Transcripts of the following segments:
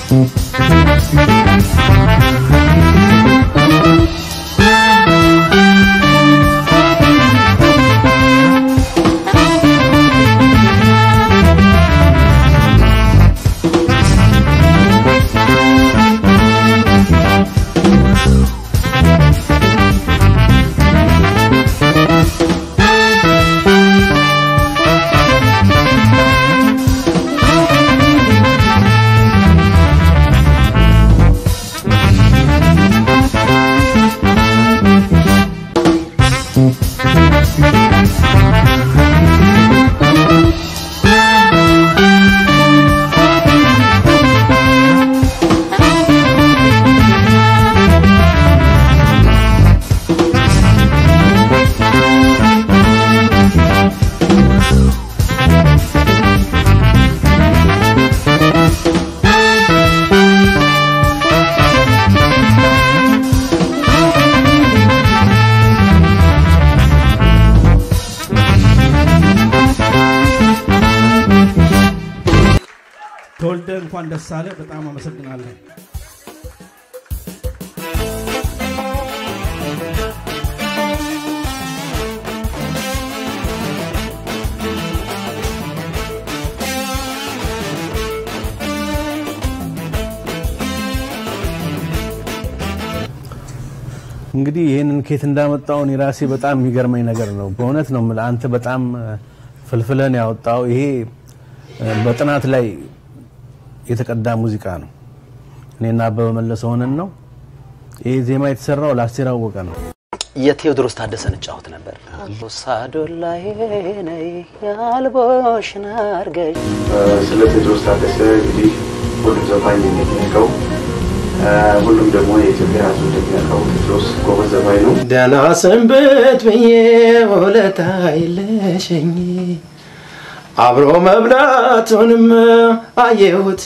ተወልደ እንኳን ደስ አለ። በጣም አመሰግናለሁ። እንግዲህ ይህንን ኬት እንዳመጣው እኔ ራሴ በጣም የሚገርመኝ ነገር ነው። በእውነት ነው የምልህ አንተ በጣም ፍልፍለን ያወጣው ይሄ በጥናት ላይ የተቀዳ ሙዚቃ ነው። እኔና አበበ መለሰ ሆነን ነው ይህ ዜማ የተሰራው ለአስቴር አወቀ ነው። የቴዎድሮስ ታደሰን እጫወት ነበር። ሳዶላዬ ነይ ያልቦሽን አርገሽ ስለ ቴዎድሮስ ታደሰ እንግዲህ ሁሉም ዘፋኝ እንደሚያውቀው ሁሉም ደግሞ የኢትዮጵያ ሕዝብ እንደሚያውቀው ቴዎድሮስ ጎበዝ ዘፋኝ ነው። ደህና ሰንበት ብዬ ውለታ የለሸኝ አብሮ መብላቱንም አየሁት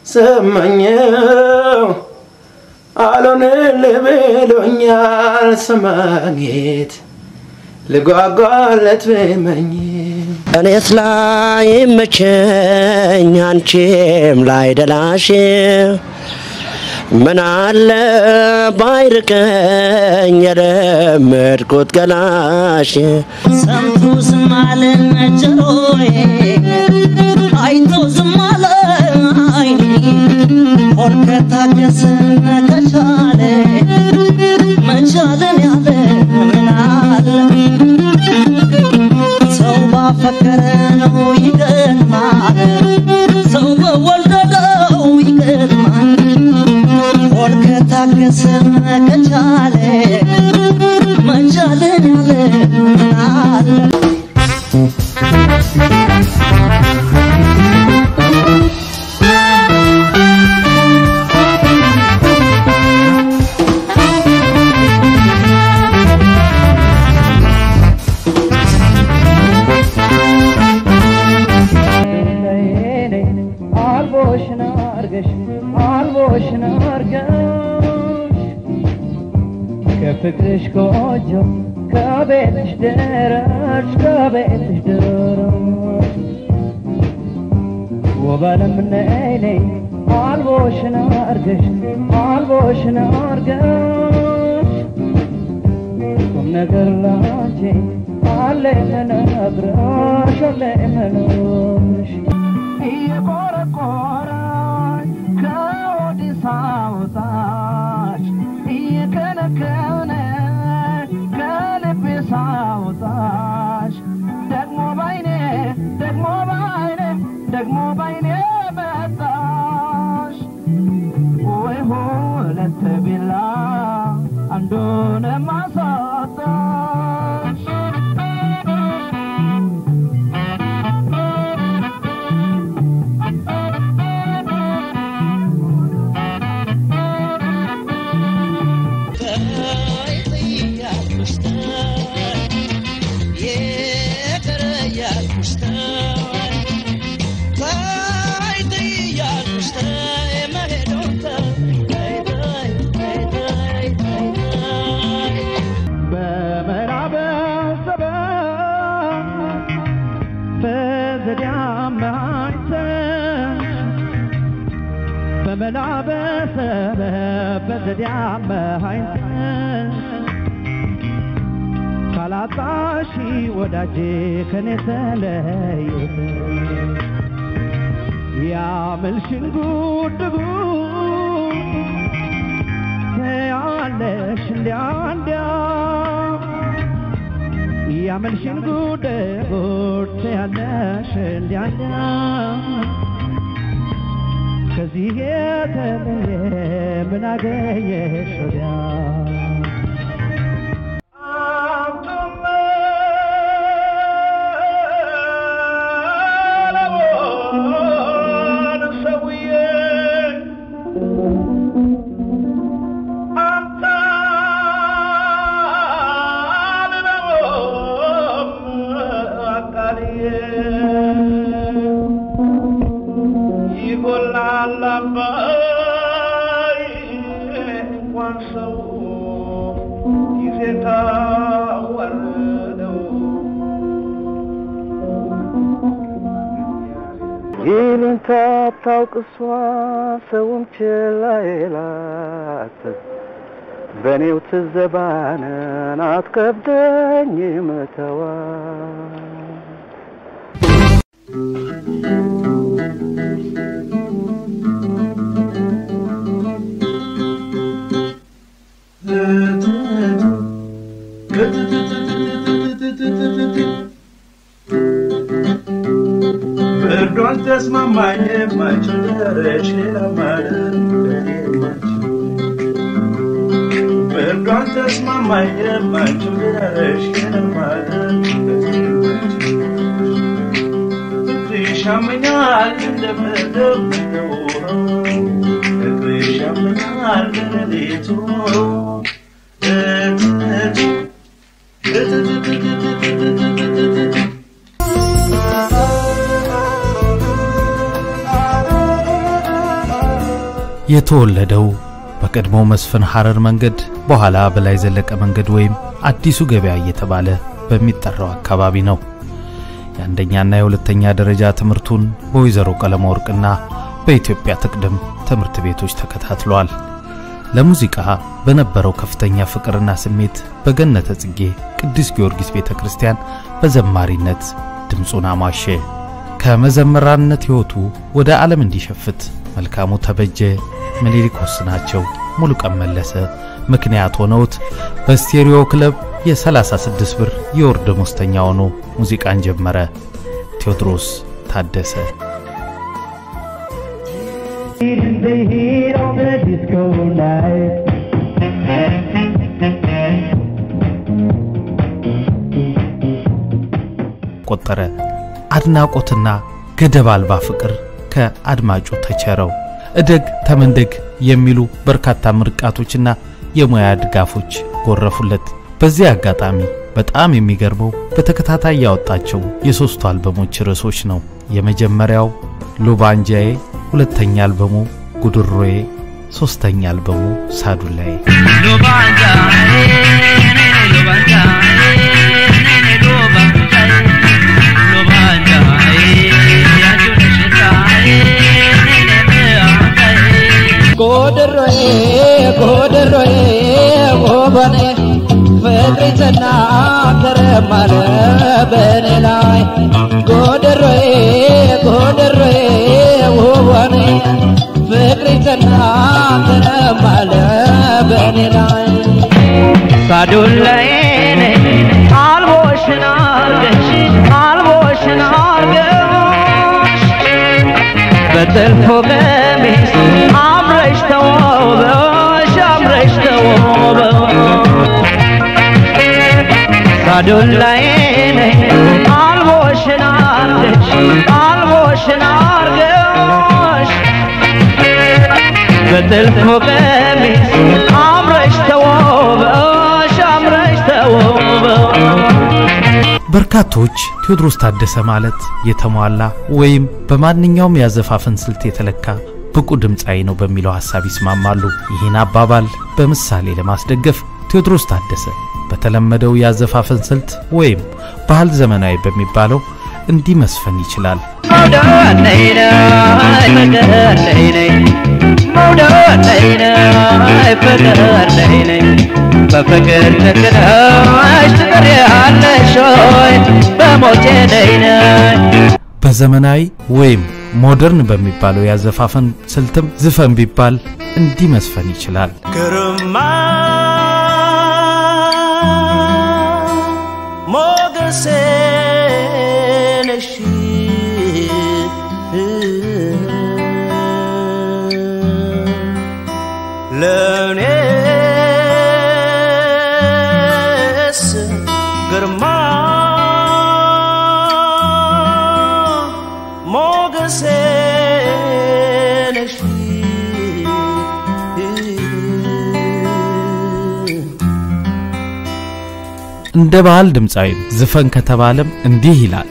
ሰማኘው አልሆንልህ ብሎኛል ሰማጌት ልጓጓለት ብመኝ እኔስ ላይ መቸኝ አንቺም ላይ ደላሽ ምን አለ ባይርቀኝ የለመድኩት ገላሽ ሰምቶ ዝም አለ ጆሮዬ አይቶ ዝም አለ አይኔ ሆድ ከታገሰ ከቻለ መቻለን ያለ ምን አለ ሰው ባፈቀረ ነው ይገርማል ሰው በወለደው ይገርማል ሆድ ከታገሰ ከቻለ መቻለን ያለ ምን አለ አልቦሽን አርገሽ አልቦሽን አርገሽ ከፍቅርሽ ጎጆ ከቤትሽ ደረሽ ከቤትሽ ደረሽ ውበንም ነይ ነይ አልቦሽን አርገሽ አልቦሽን አርገሽ ቁም ነገር ላንቺ አለ የምነግርሽ አለ የምነግርሽ እየቆረቆረኝ ከወዲህ ሳውጣሽ እየከነከነ ከልቤ ሳውጣሽ ደግሞ ባይኔ ደግሞ ባይኔ ደግሞ ባይኔ መጣሽ ወይ ሁለት ቢላ አንዱን ማሳጣሽ በመላ በሰበብ በዘዴ አመሃኝተን ካላጣሺ ወዳጄ ከኔ ተለየት ያምልሽን ጉድ ጉድ ተያለሽ እንዲያ እንዲያ ያምልሽን ጉድ ጉድ ተያለሽ እንዲያ እንዲያ ከዚህ የተለየ ምን አገኘሽ ወዲያ ይጎላል አባይ እንኳን ሰው ጊዜ ታዋረደው ይሉኝታ ታውቅ እሷ ሰውም ችላ ይላት በእኔው ትዘባነን አትከብደኝ መተዋ ብርዷን ተስማማኝ የማችው ደረሽ ሌላ ማለት ለኔ የማችው ብርዷን ተስማማኝ የማችው ደረሽ ሌላ ማለት ለኔ የማችው ፍቅርሽ ያመኛል እንደምደምደው ፍቅርሽ ያመኛል ለሌሊቱ የተወለደው በቀድሞ መስፍን ሐረር መንገድ በኋላ በላይ ዘለቀ መንገድ ወይም አዲሱ ገበያ እየተባለ በሚጠራው አካባቢ ነው። የአንደኛና የሁለተኛ ደረጃ ትምህርቱን በወይዘሮ ቀለመ ወርቅና በኢትዮጵያ ትቅድም ትምህርት ቤቶች ተከታትሏል። ለሙዚቃ በነበረው ከፍተኛ ፍቅርና ስሜት በገነተ ጽጌ ቅዱስ ጊዮርጊስ ቤተ ክርስቲያን በዘማሪነት ድምፁን አሟሸ። ከመዘምራንነት ሕይወቱ ወደ ዓለም እንዲሸፍት መልካሙ ተበጀ፣ ምኒልክ ወስናቸው፣ ሙሉቀን መለሰ ምክንያት ሆነውት በስቴሪዮ ክለብ የ36 ብር የወር ደመወዝተኛ ሆኖ ሙዚቃን ጀመረ። ቴዎድሮስ ታደሰ The heat of the disco night ቆጠረ። አድናቆትና ገደብ አልባ ፍቅር ከአድማጩ ተቸረው። እደግ ተመንደግ የሚሉ በርካታ ምርቃቶችና የሙያ ድጋፎች ጎረፉለት። በዚህ አጋጣሚ በጣም የሚገርመው በተከታታይ ያወጣቸው የሶስቱ አልበሞች ርዕሶች ነው። የመጀመሪያው ሉባንጃዬ፣ ሁለተኛ አልበሙ ጉድሮዬ፣ ሶስተኛ አልበሙ ሳዱላዬ። ጎድሮዬ ጎድሮዬ ጎበኔ ፍቅሪ ተናገረማለ በእኔ ላይ ጎድሮዬ ጎድሮዬ ጎበኔ ፍቅሪ ተናገረማለ በእኔ ላይ ሳዱላዬ ነኝ አልቦሽን አርገሽ አልቦሽን አርገሽ በጥልፎ ቀሚስ አምረሽ ተዋውበሽ አምረሽ ተዋውበሽ ሳዱላዬ ነኝ አልቦሽን አርገሽ አልቦሽን አርገሽ በጥልፎ ቀሚስ አምረሽ ተዋውበሽ አምረሽ ተዋውበሽ በርካቶች ቴዎድሮስ ታደሰ ማለት የተሟላ ወይም በማንኛውም ያዘፋፈን ስልት የተለካ ብቁ ድምፃዊ ነው በሚለው ሐሳብ ይስማማሉ። ይህን አባባል በምሳሌ ለማስደገፍ ቴዎድሮስ ታደሰ በተለመደው ያዘፋፈን ስልት ወይም ባህል ዘመናዊ በሚባለው እንዲህ መስፈን ይችላል። መውደድ ነይ ነይ ፍቅር ነይ ነይ መውደድ ነይ ነይ ፍቅር ነይ ነይ በፍቅር ጨክነሽ ትቀሪያለሽ ወይ በሞቴ ነይ ነይ በዘመናዊ ወይም ሞደርን በሚባለው ያዘፋፈን ስልትም ዝፈን ቢባል እንዲህ መስፈን ይችላል። ግርማ ሞገሴ ነሽ ለእኔስ ግርማ ሞገሴ ነሽ እንደ ባህል ድምፃዊም ዝፈን ከተባለም እንዲህ ይላል።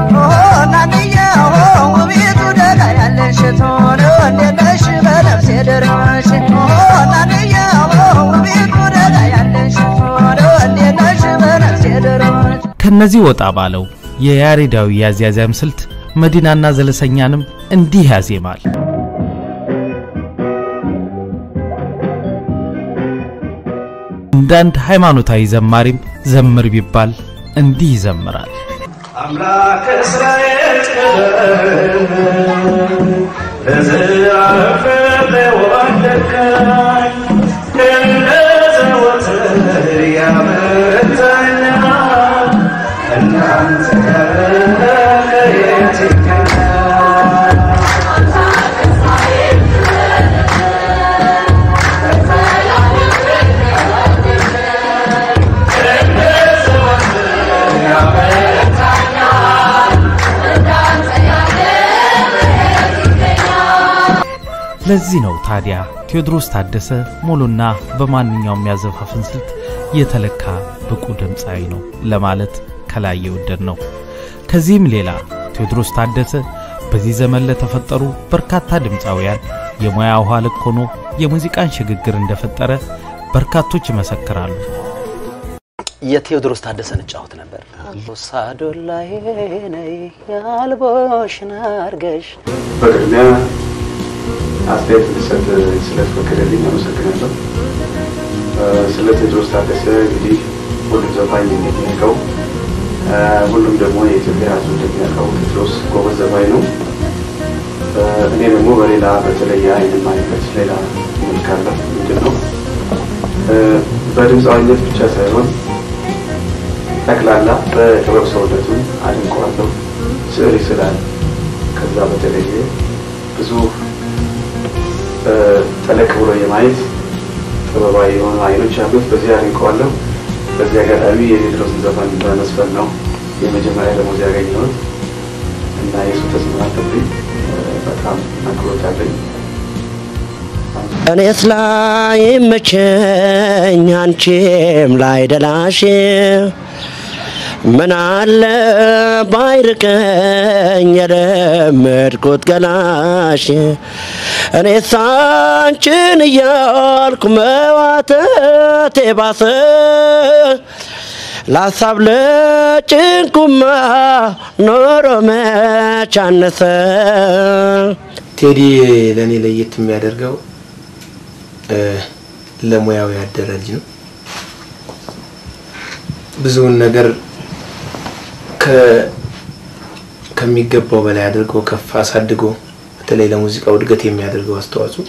ከነዚህ ወጣ ባለው የያሬዳዊ ያዝያዝያም ስልት መዲናና ዘለሰኛንም እንዲህ ያዜማል። እንዳንድ ሃይማኖታዊ ዘማሪም ዘምር ቢባል እንዲህ ይዘምራል። አምላክ እስራኤል ለዘላለም ወደቀኝ እንደ ዘወትር ያበረታኛል እናንተ ያለ ከየት ይገኛል ለዚህ ነው ታዲያ ቴዎድሮስ ታደሰ ሙሉና በማንኛውም ያዘፋፍን ስልት የተለካ ብቁ ድምፃዊ ነው ለማለት ከላይ የወደድ ነው። ከዚህም ሌላ ቴዎድሮስ ታደሰ በዚህ ዘመን ለተፈጠሩ በርካታ ድምፃውያን የሙያ ውሃ ልክ ሆኖ የሙዚቃን ሽግግር እንደፈጠረ በርካቶች ይመሰክራሉ። የቴዎድሮስ ታደሰን እጫወት ነበር። ሳዶላዬ ነይ ያልቦሽን አርገሽ በቅድሚያ አስተያየት እንድሰጥ ስለተፈቀደልኝ አመሰግናለሁ። ስለ ቴዎድሮስ ታደሰ እንግዲህ ሁሉም ዘፋኝ እንደሚያውቀው ሁሉም ደግሞ የኢትዮጵያ ሕዝብ እንደሚያውቀው ቴዎድሮስ ጎበዝ ዘፋኝ ነው። እኔ ደግሞ በሌላ በተለየ አይን ማይበት ሌላ መልካለት ምንድን ነው በድምፃዊነት ብቻ ሳይሆን ጠቅላላ በጥበብ ሰውነቱን አድንቀዋለሁ። ስዕል ይስላል። ከዛ በተለየ ብዙ ጠለቅ ብሎ የማየት ጥበባዊ የሆኑ አይኖች አሉት። በዚህ አድንቀዋለሁ። በዚህ አጋጣሚ የቴዎድሮስን ዘፈን በመስፈን ነው የመጀመሪያ ደሞዝ ያገኘሁት እና የሱ ተጽዕኖ አለብኝ። በጣም አክብሮት አለኝ። እኔስ ላይ መቸኝ አንቺም ላይ ደላሽ ምን አለ ባይርቀኝ የለመድኩት ገላሽ እኔስ አንቺን እያልኩ መዋተቴ ባሰ ለሀሳብ ለጭንቁማ ኖሮ መች አነሰ ቴዲ ለእኔ ለየት የሚያደርገው ለሙያው ያደረ ልጅ ነው። ብዙውን ነገር ከሚገባው በላይ አድርጎ ከፍ አሳድጎ በተለይ ለሙዚቃው እድገት የሚያደርገው አስተዋጽኦ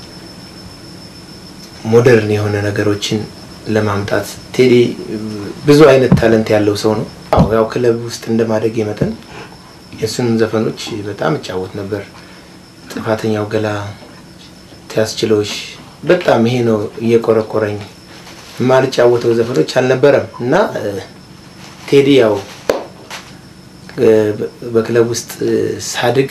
ሞደርን የሆነ ነገሮችን ለማምጣት ቴዲ ብዙ አይነት ታለንት ያለው ሰው ነው። አዎ ያው ክለብ ውስጥ እንደማደግ መጠን የእሱንም ዘፈኖች በጣም እጫወት ነበር። ጥፋተኛው ገላ፣ ትያስችሎሽ በጣም ይሄ ነው እየቆረቆረኝ የማልጫወተው ዘፈኖች አልነበረም እና ቴዲ ያው በክለብ ውስጥ ሳድግ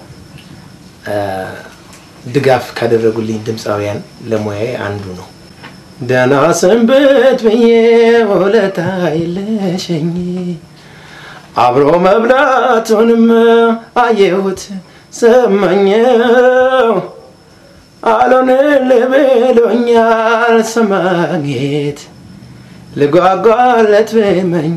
ድጋፍ ካደረጉልኝ ድምፃውያን ለሙያዬ አንዱ ነው። ደህና ሰንበት ብዬ ውለታ የለሸኝ አብሮ መብላቱንም አየሁት ሰማኘው አልሆንልህ ብሎኛል ሰማጌት ልጓጓለት ብመኝ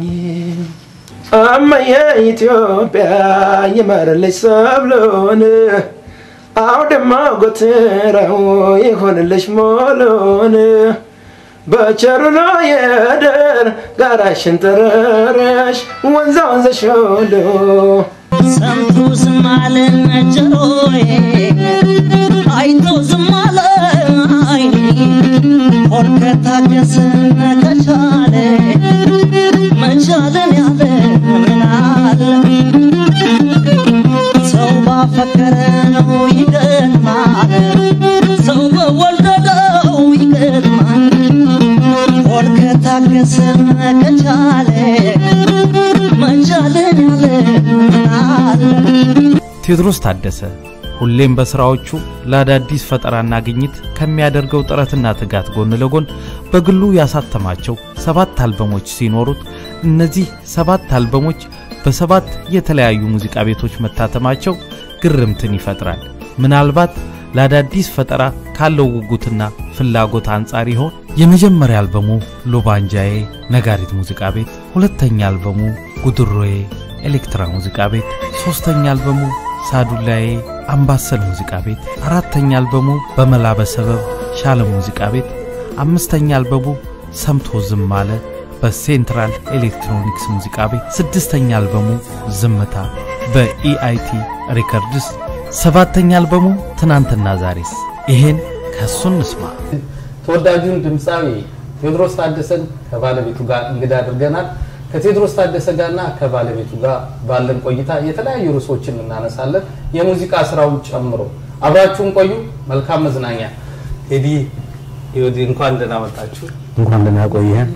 እመዬ ኢትዮጵያ ይመርልሽ ሰብሎን አውድማ ጎትራው ይሆንልሽ ሞሎን በቸሩሎ የደር ጋራሽን ጠረረሽ ወንዛ ወንዘሽ ሁሉ ሰምቶ ዝም አለ ጆሮዬ አይቶ ዝም አለ አይኔ ሆድ ከታገሰ ከቻለ መቻለን ያለ ምን አለ ሰው ባፈቀረ ነው ይገርማል ሰው በወደደው ይገርማል ሆድ ከታገሰ ከቻለ መቻለን ያለ ምን አለ ቴዎድሮስ ታደሰ ሁሌም በስራዎቹ ለአዳዲስ ፈጠራና ግኝት ከሚያደርገው ጥረትና ትጋት ጎን ለጎን በግሉ ያሳተማቸው ሰባት አልበሞች ሲኖሩት እነዚህ ሰባት አልበሞች በሰባት የተለያዩ ሙዚቃ ቤቶች መታተማቸው ግርምትን ይፈጥራል። ምናልባት ለአዳዲስ ፈጠራ ካለው ጉጉትና ፍላጎት አንጻር ይሆን? የመጀመሪያ አልበሙ ሎባንጃዬ ነጋሪት ሙዚቃ ቤት፣ ሁለተኛ አልበሙ ጉድሮዬ ኤሌክትራ ሙዚቃ ቤት፣ ሶስተኛ አልበሙ ሳዱላዬ አምባሰል ሙዚቃ ቤት፣ አራተኛ አልበሙ በመላ በሰበብ ሻለም ሙዚቃ ቤት፣ አምስተኛ አልበሙ ሰምቶ ዝም አለ በሴንትራል ኤሌክትሮኒክስ ሙዚቃ ቤት፣ ስድስተኛ አልበሙ ዝምታ በኢአይቲ ሪከርድስ፣ ሰባተኛ አልበሙ ትናንትና ዛሬስ። ይሄን ከሱ እንስማ። ተወዳጁን ድምፃዊ ቴዎድሮስ ታደሰን ከባለቤቱ ጋር እንግዳ አድርገናል። ከቴዎድሮስ ታደሰ ጋርና ከባለቤቱ ጋር ባለን ቆይታ የተለያዩ ርዕሶችን እናነሳለን፣ የሙዚቃ ስራውን ጨምሮ። አብራችሁን ቆዩ። መልካም መዝናኛ። ቴዲ ቴዲ እንኳን ደህና መጣችሁ። እንኳን ደህና ቆየህ።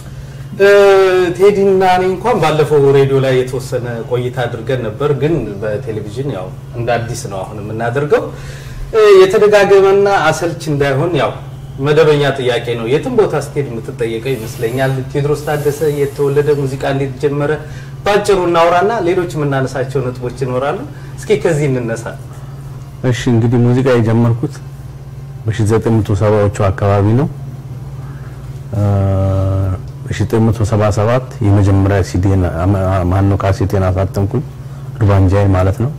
ቴዲ እና እኔ እንኳን ባለፈው ሬዲዮ ላይ የተወሰነ ቆይታ አድርገን ነበር፣ ግን በቴሌቪዥን ያው እንደ አዲስ ነው አሁን የምናደርገው። እ፣ የተደጋገመና አሰልች እንዳይሆን ያው መደበኛ ጥያቄ ነው። የትም ቦታ ስትሄድ የምትጠየቀው ይመስለኛል። ቴዎድሮስ ታደሰ የተወለደ ሙዚቃ እንዴት ጀመረ? ባጭሩ እናውራና ሌሎች የምናነሳቸው ነጥቦች ይኖራሉ። እስኪ ከዚህ እንነሳ። እሺ እንግዲህ ሙዚቃ የጀመርኩት በ1970ዎቹ አካባቢ ነው። በ1977 የመጀመሪያ ሲዲን ማነው ካሴቴን አሳተምኩኝ ዱባንጃይ ማለት ነው።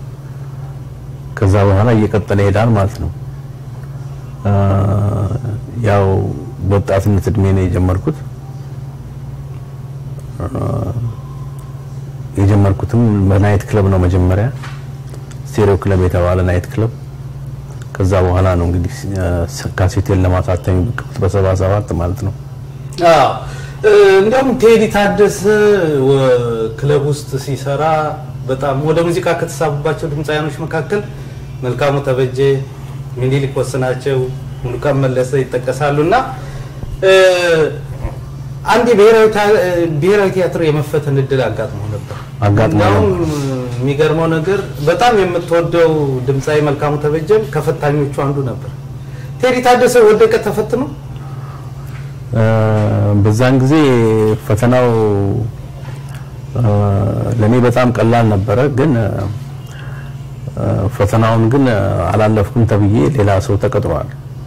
ከዛ በኋላ እየቀጠለ ይሄዳል ማለት ነው። አ፣ ያው በወጣትነት እድሜ ነው የጀመርኩት። አ፣ የጀመርኩትም በናይት ክለብ ነው መጀመሪያ ስቴሪዮ ክለብ የተባለ ናይት ክለብ። ከዛ በኋላ ነው እንግዲህ አ፣ ካሴቴን ለማሳተም የበቃሁት በሰባ ሰባት ማለት ነው። አዎ እ፣ እንዲያውም ቴዲ ታደሰ ወ- ክለብ ውስጥ ሲሰራ በጣም ወደ ሙዚቃ ከተሳቡባቸው ድምፃውያኖች መካከል መልካሙ ተበጀ፣ ሚኒሊክ ወስናቸው፣ ሙሉቀን መለሰ ይጠቀሳሉ እና እ፣ አንድ የብሔራዊ ታ- እ፣ ብሔራዊ ቲያትር የመፈተን እድል አጋጥሞ ነበር። አጋጥሞ እንዲያውም የሚገርመው ነገር በጣም የምትወደው ድምፃዊ መልካሙ ተበጀም ከፈታኞቹ አንዱ ነበር። ቴዲ ታደሰ ወደቀ ተፈትኖ አ፣ በዛን ጊዜ ፈተናው አ፣ ለኔ በጣም ቀላል ነበረ። ግን አ፣ ፈተናውን ግን አላለፍኩም ተብዬ ሌላ ሰው ተቀጥሯል።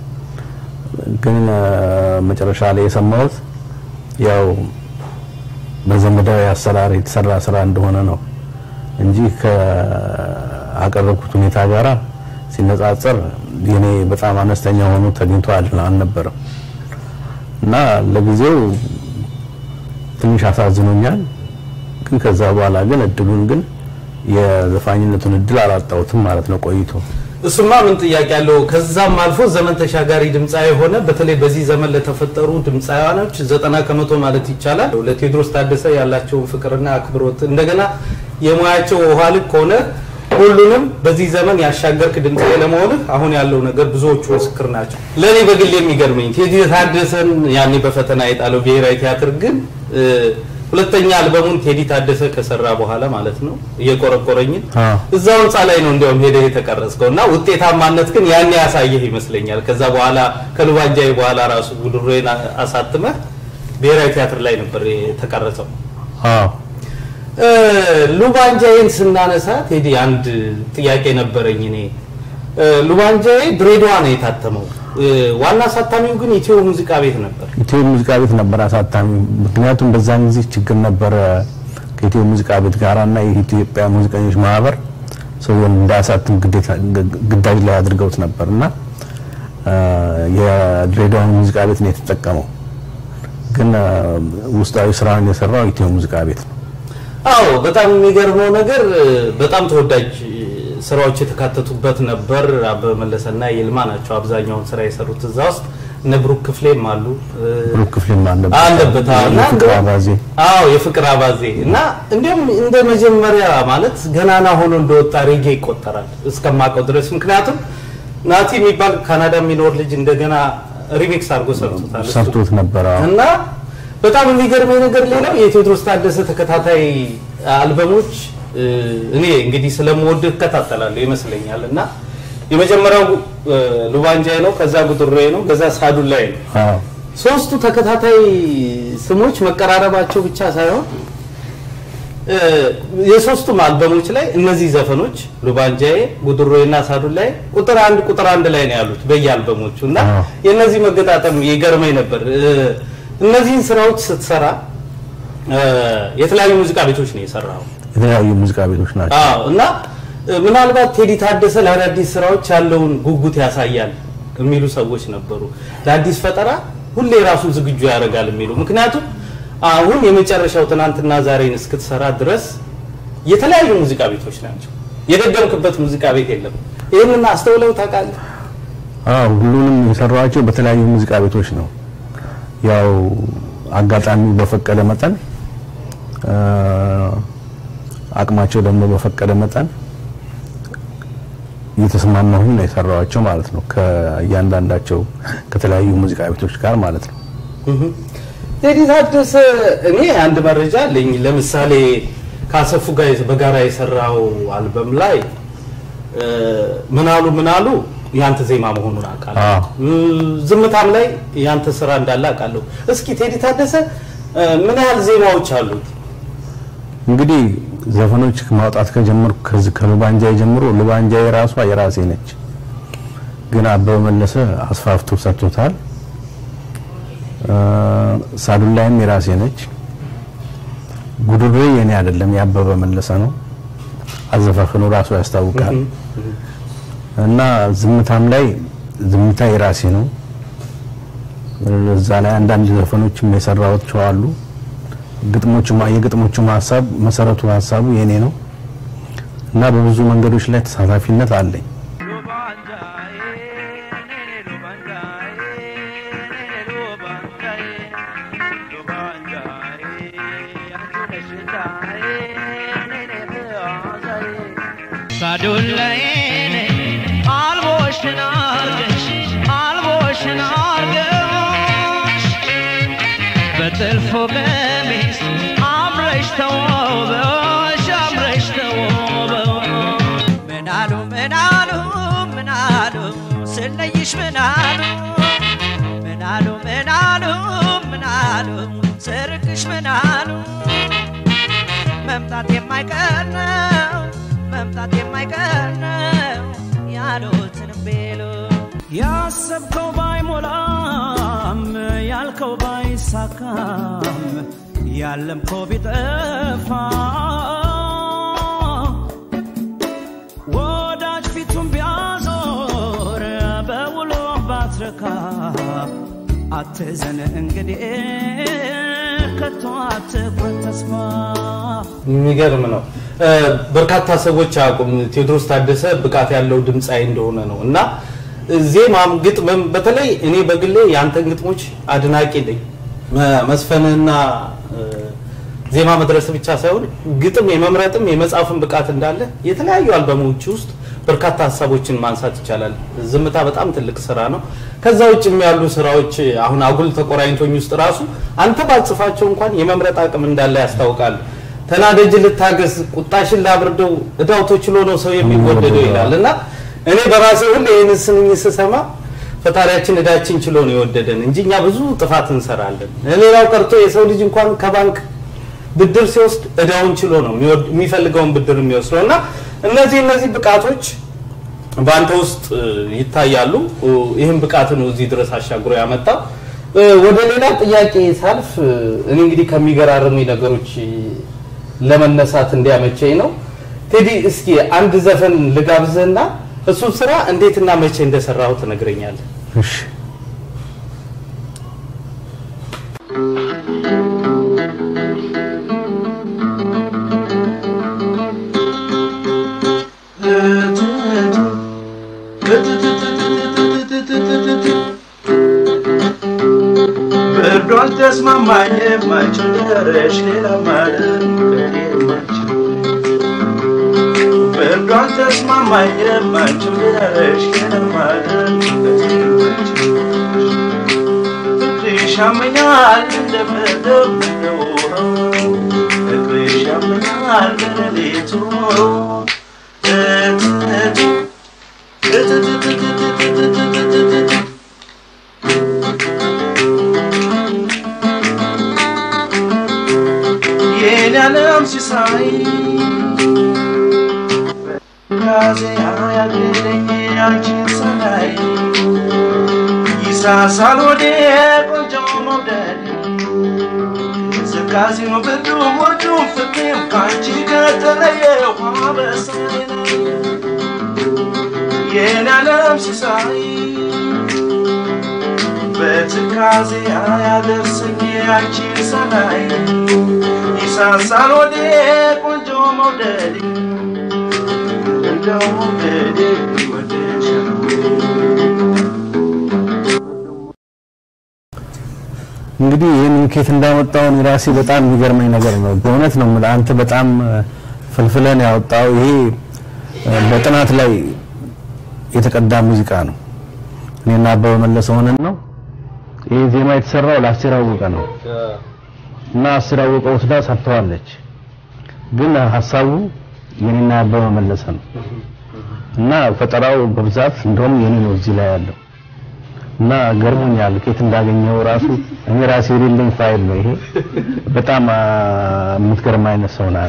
ግን አ፣ መጨረሻ ላይ የሰማሁት ያው በዘመዳዊ አሰራር የተሰራ ስራ እንደሆነ ነው እንጂ ከአቀረብኩት ሁኔታ ጋራ ሲነጻጸር የኔ በጣም አነስተኛ ሆኖ ተገኝቶ አል- አልነበረም እና ለጊዜው ትንሽ አሳዝኖኛል። ግን ከዛ በኋላ ግን እድሉን ግን የዘፋኝነቱን እድል አላጣሁትም ማለት ነው ቆይቶ እሱማ ምን ጥያቄ አለው? ከዛም አልፎ ዘመን ተሻጋሪ ድምፃዊ የሆነ በተለይ በዚህ ዘመን ለተፈጠሩ ድምፃውያኖች ዘጠና ከመቶ ማለት ይቻላል ለቴዎድሮስ ታደሰ ያላቸውን ፍቅርና አክብሮት እንደገና የሙያቸው ውሃ ልክ ሆነ ሁሉንም በዚህ ዘመን ያሻገርክ ድምፃዊ ለመሆንህ አሁን ያለው ነገር ብዙዎቹ ምስክር ናቸው። ለእኔ በግል የሚገርመኝ ቴዲ ታደሰን ያኔ በፈተና የጣለው ብሔራዊ ቲያትር ግን እ፣ ሁለተኛ አልበሙን ቴዲ ታደሰ ከሰራ በኋላ ማለት ነው እየቆረቆረኝን አዎ። እዛው ህንፃ ላይ ነው እንዲያውም ሄደህ የተቀረጽከው እና ውጤታማነት ግን ያኔ ያሳየህ ይመስለኛል። ከዛ በኋላ ከሉባንጃይ በኋላ ራሱ ጉድሮዬን አ- አሳትመህ ብሔራዊ ቲያትር ላይ ነበር የተቀረጸው። አዎ እ፣ ሉባንጃይን ስናነሳ ቴዲ አንድ ጥያቄ ነበረኝ እኔ እ፣ ሉባንጃይ ድሬዳዋ ነው የታተመው። እ፣ ዋና አሳታሚው ግን ኢትዮ ሙዚቃ ቤት ነበር። ኢትዮ ሙዚቃ ቤት ነበር አሳታሚ። ምክንያቱም በዛን ጊዜ ችግር ነበረ ከኢትዮ ሙዚቃ ቤት ጋራ እና የኢትዮጵያ ሙዚቀኞች ማህበር ሰውን እንዳያሳትም ግዴታ ግዳጅ ላይ አድርገውት ነበር እና አ፣ የድሬዳዋን ሙዚቃ ቤት ነው የተጠቀመው። ግን አ፣ ውስጣዊ ስራውን የሰራው ኢትዮ ሙዚቃ ቤት ነው። አዎ በጣም የሚገርመው ነገር እ፣ በጣም ተወዳጅ እ፣ ስራዎች የተካተቱበት ነበር። አበበ መለሰና ይልማ ናቸው አብዛኛውን ስራ የሰሩት እዛ ውስጥ። እነ ብሩክ ክፍሌም አሉ እ፣ ብሩክ ክፍሌም አለበት አለበት አዎ። እና የፍቅር እንደውም- አባዜ አዎ የፍቅር አባዜ እና እንዲሁም እንደ መጀመሪያ ማለት ገናና ሆኖ እንደወጣ ሬጌ ይቆጠራል እስከማውቀው ድረስ። ምክንያቱም ናቲ የሚባል ካናዳ የሚኖር ልጅ እንደገና ሪሚክስ አድርጎ ሰርቶታል እሱ። ሰርቶት ነበረ። አዎ። እና በጣም የሚገርመኝ ነገር ሌላው የቴዎድሮስ ታደሰ ተከታታይ አልበሞች እ፣ እኔ እንግዲህ ስለምወድ እከታተላለሁ ይመስለኛል እና የመጀመሪያው እ፣ ሉባንጃይ ነው፣ ከዛ ጉጥሬ ነው፣ ከዛ ሳዱላይ ነው። አዎ። ሶስቱ ተከታታይ ስሞች መቀራረባቸው ብቻ ሳይሆን እ፣ የሶስቱም አልበሞች ላይ እነዚህ ዘፈኖች ሉባንጃዬ፣ ጉድሮዬ እና ሳዱላይ ቁጥር አንድ ቁጥር አንድ ላይ ነው ያሉት በየአልበሞቹ እና የእነዚህ መገጣጠም ይገርመኝ ነበር። እ፣ እነዚህን ስራዎች ስትሰራ እ፣ የተለያዩ ሙዚቃ ቤቶች ነው የሰራው። የተለያዩ ሙዚቃ ቤቶች ናቸው። አዎ እና እ፣ ምናልባት ቴዲ ታደሰ ለአዳዲስ ስራዎች ያለውን ጉጉት ያሳያል የሚሉ ሰዎች ነበሩ። ለአዲስ ፈጠራ ሁሌ ራሱን ዝግጁ ያደርጋል የሚሉ ምክንያቱም አሁን የመጨረሻው ትናንትና ዛሬን እስክትሰራ ድረስ የተለያዩ ሙዚቃ ቤቶች ናቸው። የደገምክበት ሙዚቃ ቤት የለም። ይህንን አስተውለው ታውቃለህ? አዎ ሁሉንም የሰራኋቸው በተለያዩ ሙዚቃ ቤቶች ነው። ያው አጋጣሚ በፈቀደ መጠን አ፣ አቅማቸው ደግሞ በፈቀደ መጠን እየተስማማሁኝ ነው የሰራኋቸው ማለት ነው። ከእያንዳንዳቸው ከተለያዩ ሙዚቃ ቤቶች ጋር ማለት ነው። ቴዲ ታደሰ እኔ አንድ መረጃ አለኝ። ለምሳሌ ከአሰፉ ጋር በጋራ የሰራው አልበም ላይ እ፣ ምናሉ ምናሉ ያንተ ዜማ መሆኑን አውቃለሁ። አዎ። እ፣ ዝምታም ላይ ያንተ ስራ እንዳለ አውቃለሁ። እስኪ ቴዲ ታደሰ እ፣ ምን ያህል ዜማዎች አሉት? እንግዲህ ዘፈኖች ማውጣት ከጀመርኩ ከዚህ ከሉባንጃ ጀምሮ ሉባንጃ የራሷ የራሴ ነች፣ ግን አበበ መለሰ አስፋፍቶ ሰጥቶታል። አ፣ ሳዱላይም የራሴ ነች። ጉድሬ የኔ አይደለም የአበበ መለሰ ነው። አዘፋፈኑ ራሱ ያስታውቃል። እና ዝምታም ላይ ዝምታ የራሴ ነው። እዛ ላይ አንዳንድ ዘፈኖችም የሰራኋቸው አሉ። ግጥሞቹ የግጥሞቹ ሀሳብ መሰረቱ ሀሳቡ የኔ ነው እና በብዙ መንገዶች ላይ ተሳታፊነት አለኝ። ሳዱላይኔ አልቦሽን አርገሽ አልቦሽን አርገሽ በጥልፎ ቀሚስ አምረሽ ተውበሽ አምረሽ ተውበው ምናሉ ምናሉ ምናሉ ስለይሽ ምናሉ ምናሉ ምናሉ ምናሉ ስርቅሽ ምናሉ መምጣት የማይቀር ነው መምጣት የማይቀር ነው ያሉትን ቤሉ ያሰብከው ባይሞላም ያልከው ባይሳካም ያለምከው ቢጠፋ ወዳጅ ፊቱን ቢያዞር በውሎ ባትረካ አትዘን እንግዲህ ከቶ አትቁረጥ ተስፋ የሚገርም ነው። እ፣ በርካታ ሰዎች አያውቁም ቴዎድሮስ ታደሰ ብቃት ያለው ድምፃዊ እንደሆነ ነው እና ዜማም ግጥምም በተለይ እኔ በግሌ የአንተን ግጥሞች አድናቂ ነኝ። መ- መስፈንና እ፣ ዜማ መድረስ ብቻ ሳይሆን ግጥም የመምረጥም የመጻፍም ብቃት እንዳለ የተለያዩ አልበሞች ውስጥ በርካታ ሀሳቦችን ማንሳት ይቻላል። ዝምታ በጣም ትልቅ ስራ ነው። ከዛ ውጭም ያሉ ስራዎች አሁን አጉል ተቆራኝቶኝ ውስጥ ራሱ አንተ ባጽፋቸው እንኳን የመምረጥ አቅም እንዳለ ያስታውቃል። ተናደጅ ልታገስ፣ ቁጣሽን ላብርደው፣ እዳው ተችሎ ነው ሰው የሚወደደው ይላል እና እኔ በራሴ ሁሌ ይህን ስንኝ ስሰማ ፈጣሪያችን እዳችን ችሎ ነው የወደደን እንጂ እኛ ብዙ ጥፋት እንሰራለን። ሌላው ቀርቶ የሰው ልጅ እንኳን ከባንክ ብድር ሲወስድ እዳውን ችሎ ነው የሚወድ- የሚፈልገውን ብድር የሚወስደው እና እነዚህ እነዚህ ብቃቶች በአንተ ውስጥ እ, ይታያሉ። እ, ይህን ብቃት ነው እዚህ ድረስ አሻግሮ ያመጣው። እ, ወደ ሌላ ጥያቄ ሳልፍ እ, እኔ እንግዲህ ከሚገራርሙ ነገሮች እ, ለመነሳት እንዲያመቸኝ ነው ቴዲ እስኪ አንድ ዘፈን ልጋብዝህና እሱን ስራ እንዴትና መቼ እንደሰራው ትነግረኛለህ። እሺ ብርዱ አልተስማማኝም አንቺን ደረሽ ሌላ ማለት ከኔ የማልችል ብርዱ አልተስማማኝም አንቺን ደረሽ ሌላ ማለት ከኔ የማልችል ፍቅርሽ ያመኛል እንደምድር እንደውሃው ፍቅርሽ ያመኛል በሌሊቱ እትት እትትትትትትትትትት የኔ ዓለም ሲሳይ ካዜ ያገለኝ አንቺን ሰላይ ይሳሳል ወደ ቆንጆ መውደድ ቅዝቃዜው ብርዱ ወዱ ፍቅሬም ከአንቺ ከተለየ ውሃ በሰማይ ላይ የኔ ዓለም ሲሳይ በትካዜ አያደርሰኝ አንቺን ሰላይ ይሳሳል ወደ ቆንጆ መውደድ እንደው መውደድ እንግዲህ ይህን ኬት እንዳመጣውን ራሴ በጣም የሚገርመኝ ነገር ነው። በእውነት ነው የምልህ አንተ በጣም ፍልፍለን ያወጣው ይሄ በጥናት ላይ የተቀዳ ሙዚቃ ነው። እኔና አበበ መለሰ ሆነን ነው ይሄ ዜማ የተሰራው ለአስቴር አወቀ ነው እና አስቴር አወቀ ወስዳ ሰርተዋለች። ግን ሀሳቡ የኔና አበበ መለሰ ነው እና ፈጠራው በብዛት እንደውም የኔ ነው እዚህ ላይ ያለው እና ገርሞኛል። ከየት እንዳገኘው ራሱ እኔ ራሴ የሌለኝ ፋይል ነው ይሄ። በጣም አ፣ የምትገርም አይነት ሰው ናት።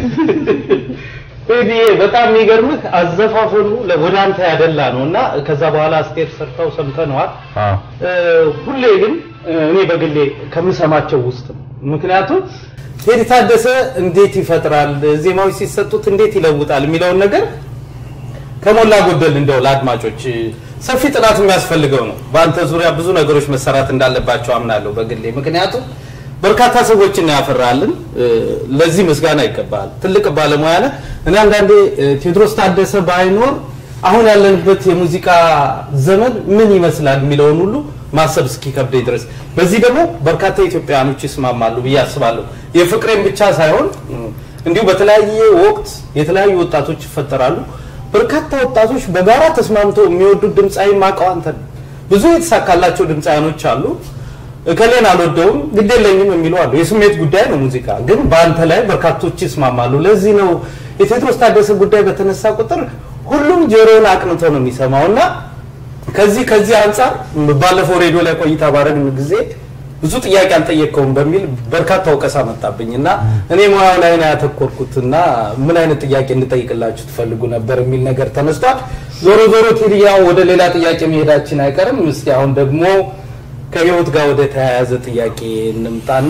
ቴዲ በጣም የሚገርምህ አዘፋፈኑ ለ- ወደ አንተ ያደላ ነው እና ከዛ በኋላ አስቴር ሰርተው ሰምተነዋል። አዎ እ፣ ሁሌ ግን እ፣ እኔ በግሌ ከምሰማቸው ውስጥ ነው። ምክንያቱም ቴዲ ታደሰ እንዴት ይፈጥራል፣ ዜማዎች ሲሰጡት እንዴት ይለውጣል የሚለውን ነገር ከሞላ ጎደል እንደው ለአድማጮች ሰፊ ጥናት የሚያስፈልገው ነው። በአንተ ዙሪያ ብዙ ነገሮች መሰራት እንዳለባቸው አምናለሁ በግሌ ምክንያቱም በርካታ ሰዎችን ያፈራልን። ለዚህ ምስጋና ይገባል። ትልቅ ባለሙያ ነህ። እኔ አንዳንዴ እ፣ ቴዎድሮስ ታደሰ ባይኖር አሁን ያለንበት የሙዚቃ ዘመን ምን ይመስላል የሚለውን ሁሉ ማሰብ እስኪከብደኝ ድረስ በዚህ ደግሞ በርካታ ኢትዮጵያውያኖች ይስማማሉ ብዬ አስባለሁ። የፍቅሬን ብቻ ሳይሆን እ፣ እንዲሁ በተለያየ ወቅት የተለያዩ ወጣቶች ይፈጠራሉ። በርካታ ወጣቶች በጋራ ተስማምተው የሚወዱት ድምፃዊ ማቀው አንተ ነህ። ብዙ የተሳካላቸው ድምፃውያኖች አሉ። እከሌን አልወደውም ግድ የለኝም የሚሉ አሉ። የስሜት ጉዳይ ነው ሙዚቃ። ግን በአንተ ላይ በርካቶች ይስማማሉ። ለዚህ ነው የቴዎድሮስ ታደሰ ጉዳይ በተነሳ ቁጥር ሁሉም ጆሮውን አቅንቶ ነው የሚሰማው እና ከዚህ ከዚህ አንጻር ባለፈው ሬዲዮ ላይ ቆይታ ባረግን ጊዜ ብዙ ጥያቄ አልጠየቀውም በሚል በርካታ ወቀሳ መጣብኝ እና እኔ ሙያው ላይ ነው ያተኮርኩት እና ምን አይነት ጥያቄ እንጠይቅላችሁ ትፈልጉ ነበር የሚል ነገር ተነስቷል። ዞሮ ዞሮ ቴዲያ ወደ ሌላ ጥያቄ መሄዳችን አይቀርም። እስኪ አሁን ደግሞ ከህይወት ጋር ወደ ተያያዘ ጥያቄ እንምጣና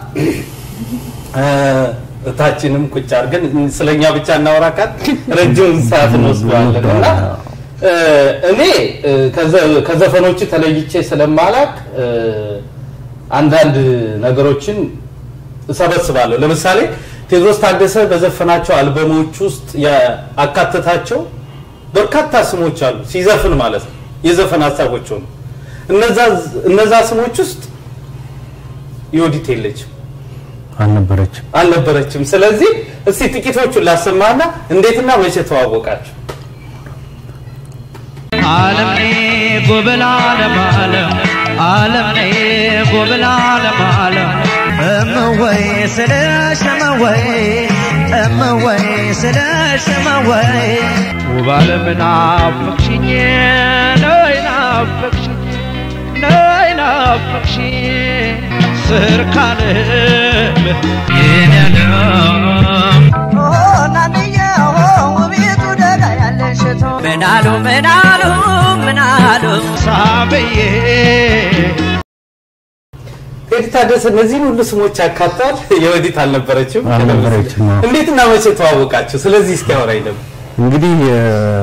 እ፣ እታችንም ቁጭ አድርገን ስለኛ ብቻ እናወራካት ረጅም ሰዓት እንወስደዋለን እና እ፣ እኔ እ፣ ከዘ- ከዘፈኖች ተለይቼ ስለማላቅ እ፣ አንዳንድ ነገሮችን እሰበስባለሁ። ለምሳሌ ቴዎድሮስ ታደሰ በዘፈናቸው አልበሞች ውስጥ ያካተታቸው በርካታ ስሞች አሉ። ሲዘፍን ማለት ነው የዘፈን ሀሳቦች ሆኑ። እነዛ እነዛ ስሞች ውስጥ ዮዲት የለችም አልነበረችም አልነበረችም። ስለዚህ እስቲ ጥቂቶቹን ላሰማና እንዴትና መቼ ተዋወቃችሁ? ዓለም ነይ ጎበል ዓለም ዓለም ዓለም ነይ ጎበል ዓለም ዓለም እምወይ ስለሽ እምወይ እምወይ ስለሽ እምወይ ውብ ዓለም ናፈቅሽኝ ነይ ናፈቅሽኝ ነይ ናፈቅሽኝ ስር ካልም የኔ ዓለም ምናሉ ምናሉ ምናሉ ሳብዬ ኤዲት ታደሰ እነዚህን ሁሉ ስሞች ያካታል። የወዲት አልነበረችም። አልነበረችም፣ አዎ። እንዴትና መቼ ተዋወቃችሁ? ስለዚህ እስኪ አውራኝ ደግሞ። እንግዲህ እ፣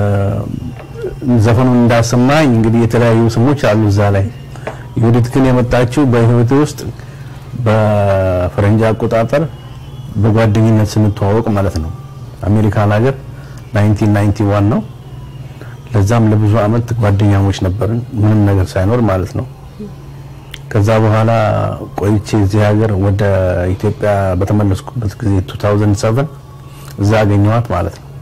ዘፈኑን እንዳሰማኝ እንግዲህ የተለያዩ ስሞች አሉ እዛ ላይ። የወዲት ግን የመጣችው በህይወቴ ውስጥ በፈረንጅ አቆጣጠር በጓደኝነት ስንተዋወቅ ማለት ነው። አሜሪካን ሀገር 1991 ነው። ለዛም ለብዙ አመት ጓደኛሞች ነበርን፣ ምንም ነገር ሳይኖር ማለት ነው። ከዛ በኋላ ቆይቼ እዚህ ሀገር ወደ ኢትዮጵያ በተመለስኩበት ጊዜ 2007 እዛ አገኘኋት ማለት ነው።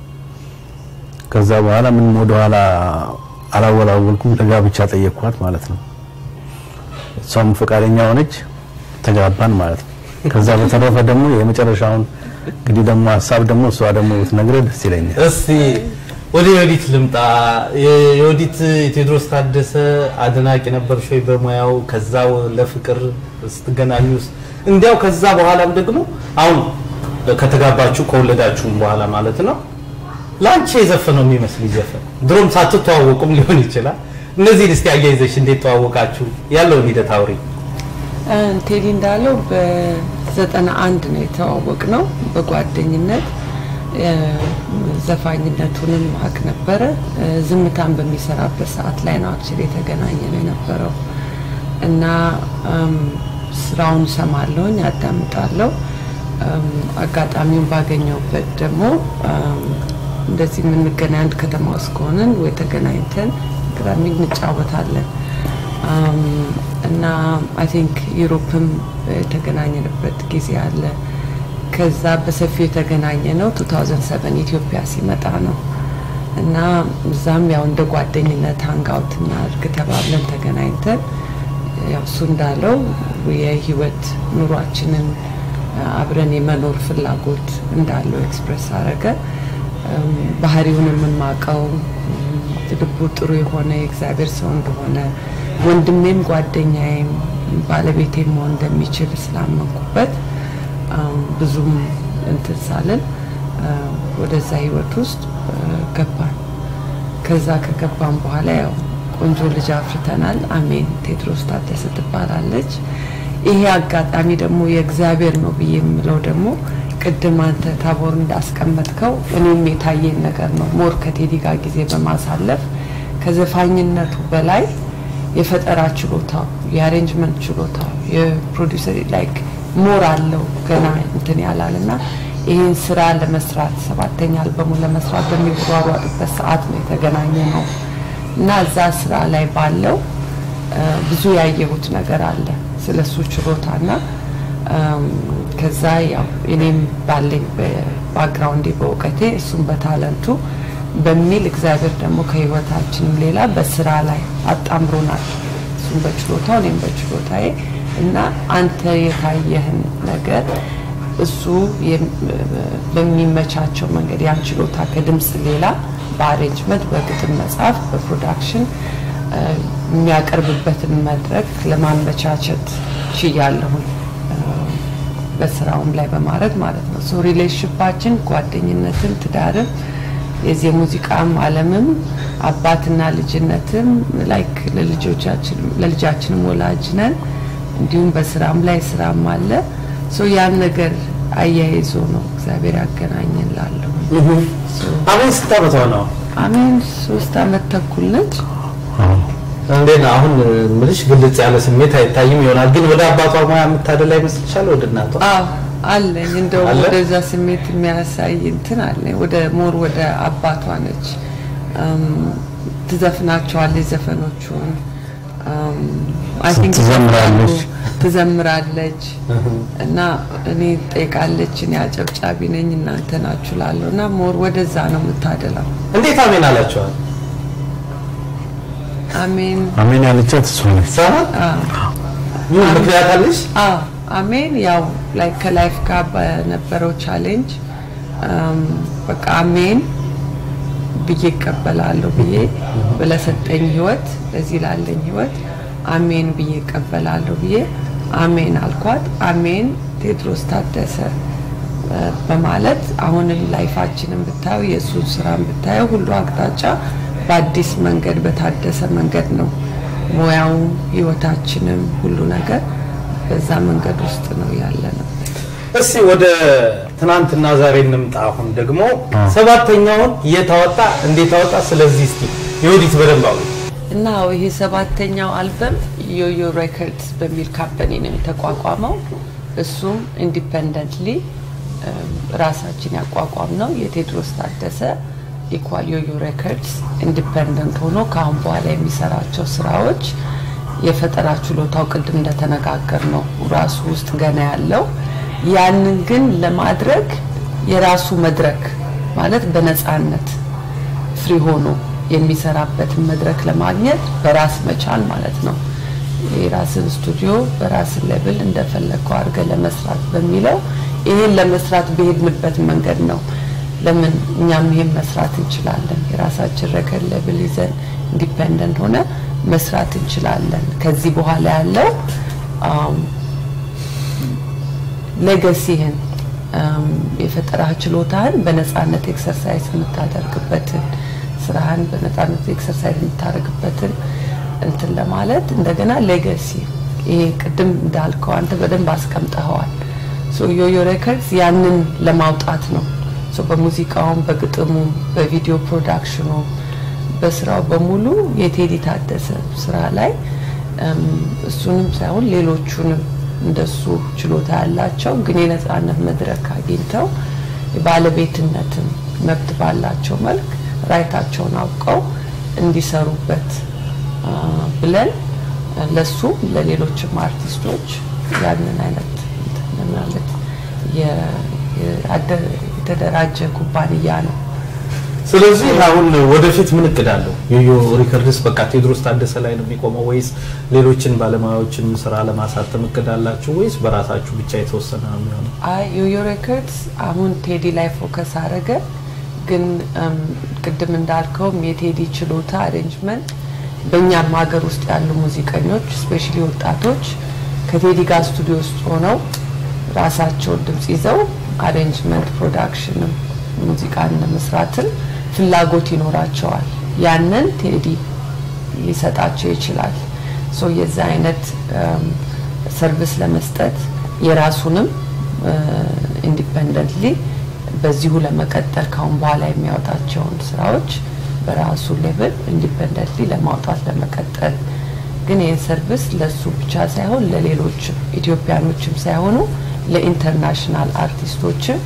ከዛ በኋላ ምንም ወደኋላ አላወላወልኩም፣ ለጋብቻ ጠየቅኳት ማለት ነው። እሷም ፈቃደኛ ሆነች፣ ተጋባን ማለት ነው። ከዛ በተረፈ ደግሞ የመጨረሻውን እንግዲህ ደግሞ ሀሳብ ደግሞ እሷ ደግሞ ብትነግረህ ደስ ይለኛል። እስቲ ወደ የወዲት ልምጣ። የ- የወዲት ቴዎድሮስ ታደሰ አድናቂ ነበርሽ ወይ በሙያው? ከዛው ለፍቅር ስትገናኙስ? እንዲያው ከዛ በኋላም ደግሞ አሁን ከተጋባችሁ ከወለዳችሁም በኋላ ማለት ነው ለአንቺ የዘፈነው የሚመስል ዘፈን ድሮም ሳትተዋወቁም ሊሆን ይችላል። እነዚህን እስቲ አያይዘሽ እንዴት ተዋወቃችሁ? ያለውን ሂደት አውሪ። ቴዲ እንዳለው በዘጠና አንድ ነው የተዋወቅ ነው በጓደኝነት እ፣ ዘፋኝነቱንም አቅ ነበረ እ፣ ዝምታን በሚሰራበት ሰዓት ላይ ነው አክቹዋሊ የተገናኘ ነው የነበረው እና እም፣ ስራውን ሰማለሁኝ አዳምጣለሁ እም፣ አጋጣሚውን ባገኘውበት ደግሞ እም፣ እንደዚህ የምንገናኝ አንድ ከተማ ውስጥ ከሆንን ወይ ተገናኝተን ቅዳሜ እንጫወታለን አም፣ እና አይ ቲንክ ዩሮፕም የተገናኘንበት ጊዜ አለ። ከዛ በሰፊው የተገናኘ ነው 2007 ኢትዮጵያ ሲመጣ ነው እና እዛም ያው እንደ ጓደኝነት ሀንጋውት እናድርግ ተባብለን ተገናኝተን ያው እሱ እንዳለው የህይወት ኑሯችንን አብረን የመኖር ፍላጎት እንዳለው ኤክስፕሬስ አረገ። እም፣ ባህሪውን የምማቀው ልቡ ጥሩ የሆነ የእግዚአብሔር ሰው እንደሆነ ወንድሜም ጓደኛዬም ባለቤቴም መሆን እንደሚችል ስላመንኩበት አም፣ ብዙም እንትን ሳልን አ፣ ወደዛ ህይወት ውስጥ አ፣ ገባን። ከዛ ከገባን በኋላ ያው ቆንጆ ልጅ አፍርተናል። አሜን ቴድሮስ ታደሰ ትባላለች። ይሄ አጋጣሚ ደግሞ የእግዚአብሔር ነው ብዬ የምለው ደግሞ ቅድም አንተ ታቦር እንዳስቀመጥከው እኔም የታየኝ ነገር ነው። ሞር ከቴዲ ጋር ጊዜ በማሳለፍ ከዘፋኝነቱ በላይ የፈጠራ ችሎታው፣ የአሬንጅመንት ችሎታው፣ የፕሮዲሰር ላይክ ሞር አለው ገና እንትን ያላል እና ይህን ስራ ለመስራት ሰባተኛ አልበሙን ለመስራት በሚሯሯጥበት ሰዓት ነው የተገናኘ ነው እና እዛ ስራ ላይ ባለው አ፣ ብዙ ያየሁት ነገር አለ ስለሱ ችሎታና አም፣ ከዛ ያው እኔም ባለኝ በባክግራውንዴ በእውቀቴ እሱም በታለንቱ በሚል እግዚአብሔር ደግሞ ከህይወታችንም ሌላ በስራ ላይ አጣምሮናል። እሱም በችሎታው እኔም በችሎታዬ እና አንተ የታየህን ነገር እሱ የም- በሚመቻቸው መንገድ ያን ችሎታ ከድምፅ ሌላ በአሬንጅመንት፣ በግጥም መጽሐፍ፣ በፕሮዳክሽን አ፣ የሚያቀርብበትን መድረክ ለማመቻቸት ችያለሁኝ አ፣ በስራውም ላይ በማድረግ ማለት ነው። ሶ ሪሌሽንሽፓችን ጓደኝነትም ትዳርም የዚህ የሙዚቃም ዓለምም አባትና ልጅነትም ላይክ ለልጆቻችን ለልጃችንም ወላጅ ነን። እንዲሁም በስራም ላይ ስራም አለ። ሶ ያን ነገር አያይዞ ነው እግዚአብሔር ያገናኘን ላለሁ አሜን ስንት ዓመቷ ነው? አሜን ሶስት አመት ተኩል ነች። እንዴት ነው አሁን ምልሽ ግልጽ ያለ ስሜት አይታይም ይሆናል፣ ግን ወደ አባቷ ሙያ የምታደላ ይመስልሻል? ወደ እናቷ አዎ አለኝ እንደው አለ? ወደዛ ስሜት የሚያሳይ እንትን አለኝ። ወደ ሞር ወደ አባቷ ነች እም፣ ትዘፍናቸዋለች ዘፈኖቹን እም፣ I think ትዘምራለች። ትዘምራለች እና እኔ ጠይቃለች። እኔ አጨብጫቢ ነኝ እናንተ ናችሁ ላለሁ እና ሞር ወደዛ ነው የምታደላው። እንዴት አሜን አላቸዋል? አሜን አሜን ያለቻት እሷ ነች። አዎ። ምን ምክንያት አለሽ? አዎ አሜን። ያው ላይ ከላይፍ ጋር በነበረው ቻሌንጅ አም፣ በቃ አሜን ብዬ እቀበላለሁ ብዬ ለሰጠኝ ህይወት ለዚህ ላለኝ ህይወት አሜን ብዬ እቀበላለሁ ብዬ አሜን አልኳት። አሜን ቴድሮስ ታደሰ እ፣ በማለት አሁንም ላይፋችንን ብታየው የእሱን ስራን ብታየው ሁሉ አቅጣጫ በአዲስ መንገድ በታደሰ መንገድ ነው ሙያውም ህይወታችንም ሁሉ ነገር በዛ መንገድ ውስጥ ነው ያለ ነው። እስቲ ወደ ትናንትና ዛሬ እንምጣ። አሁን ደግሞ ሰባተኛውን የታወጣ እንዴት አወጣ? ስለዚህ እስቲ የወዲት በደንብ አውሪ። እና ይሄ ሰባተኛው አልበም ዮዮ ሬከርድስ በሚል ካምፓኒ ነው የተቋቋመው። እሱም ኢንዲፐንደንትሊ ራሳችን ያቋቋም ነው። የቴድሮስ ታደሰ ኢኳል ዮዮ ሬከርድስ ኢንዲፐንደንት ሆኖ ከአሁን በኋላ የሚሰራቸው ስራዎች የፈጠራ ችሎታው ቅድም እንደተነጋገር ነው ራሱ ውስጥ ገና ያለው ያንን ግን ለማድረግ የራሱ መድረክ ማለት በነፃነት ፍሪ ሆኖ የሚሰራበትን መድረክ ለማግኘት በራስ መቻል ማለት ነው። የራስን ስቱዲዮ በራስን ሌብል እንደፈለግከው አድርገህ ለመስራት በሚለው ይሄን ለመስራት በሄድንበት መንገድ ነው። ለምን እኛም ይሄን መስራት እንችላለን፣ የራሳችን ረከድ ሌብል ይዘን ኢንዲፔንደንት ሆነ መስራት እንችላለን። ከዚህ በኋላ ያለው ሌገሲህን የፈጠራ ችሎታህን በነፃነት ኤክሰርሳይዝ የምታደርግበትን ስራህን በነፃነት ኤክሰርሳይዝ የምታደርግበትን እንትን ለማለት እንደገና ሌገሲ ይሄ ቅድም እንዳልከው አንተ በደንብ አስቀምጠኸዋል። ሶ ዮዮ ሬከርድስ ያንን ለማውጣት ነው። ሶ በሙዚቃውም፣ በግጥሙም፣ በቪዲዮ ፕሮዳክሽኑ በስራው በሙሉ የቴዲ ታደሰ ስራ ላይ እሱንም ሳይሆን ሌሎቹንም እንደሱ ችሎታ ያላቸው ግን የነፃነት መድረክ አግኝተው የባለቤትነትን መብት ባላቸው መልክ ራይታቸውን አውቀው እንዲሰሩበት ብለን ለሱም ለሌሎችም አርቲስቶች ያንን አይነት ማለት የተደራጀ ኩባንያ ነው። ስለዚህ አሁን ወደፊት ምን እቅድ አለው? ዮዮ ሪከርድስ በቃ ቴዎድሮስ ታደሰ ላይ ነው የሚቆመው ወይስ ሌሎችን ባለሙያዎችን ስራ ለማሳተም እቅድ አላችሁ ወይስ በራሳችሁ ብቻ የተወሰነ ነው የሚሆነው? አይ ዮዮ ሬከርድስ አሁን ቴዲ ላይ ፎከስ አደረገ። ግን ቅድም እንዳልከውም የቴዲ ችሎታ አሬንጅመንት በእኛም ሀገር ውስጥ ያሉ ሙዚቀኞች ስፔሻሊ ወጣቶች ከቴዲ ጋር ስቱዲዮ ውስጥ ሆነው ራሳቸውን ድምጽ ይዘው አሬንጅመንት ፕሮዳክሽንም ሙዚቃን መስራትን ፍላጎት ይኖራቸዋል። ያንን ቴዲ ሊሰጣቸው ይችላል። ሶ የዛ አይነት ሰርቪስ ለመስጠት የራሱንም ኢንዲፐንደንትሊ በዚሁ ለመቀጠል ካሁን በኋላ የሚያወጣቸውን ስራዎች በራሱ ሌቭል ኢንዲፐንደንትሊ ለማውጣት ለመቀጠል ግን ይህን ሰርቪስ ለሱ ብቻ ሳይሆን ለሌሎችም ኢትዮጵያኖችም ሳይሆኑ ለኢንተርናሽናል አርቲስቶችም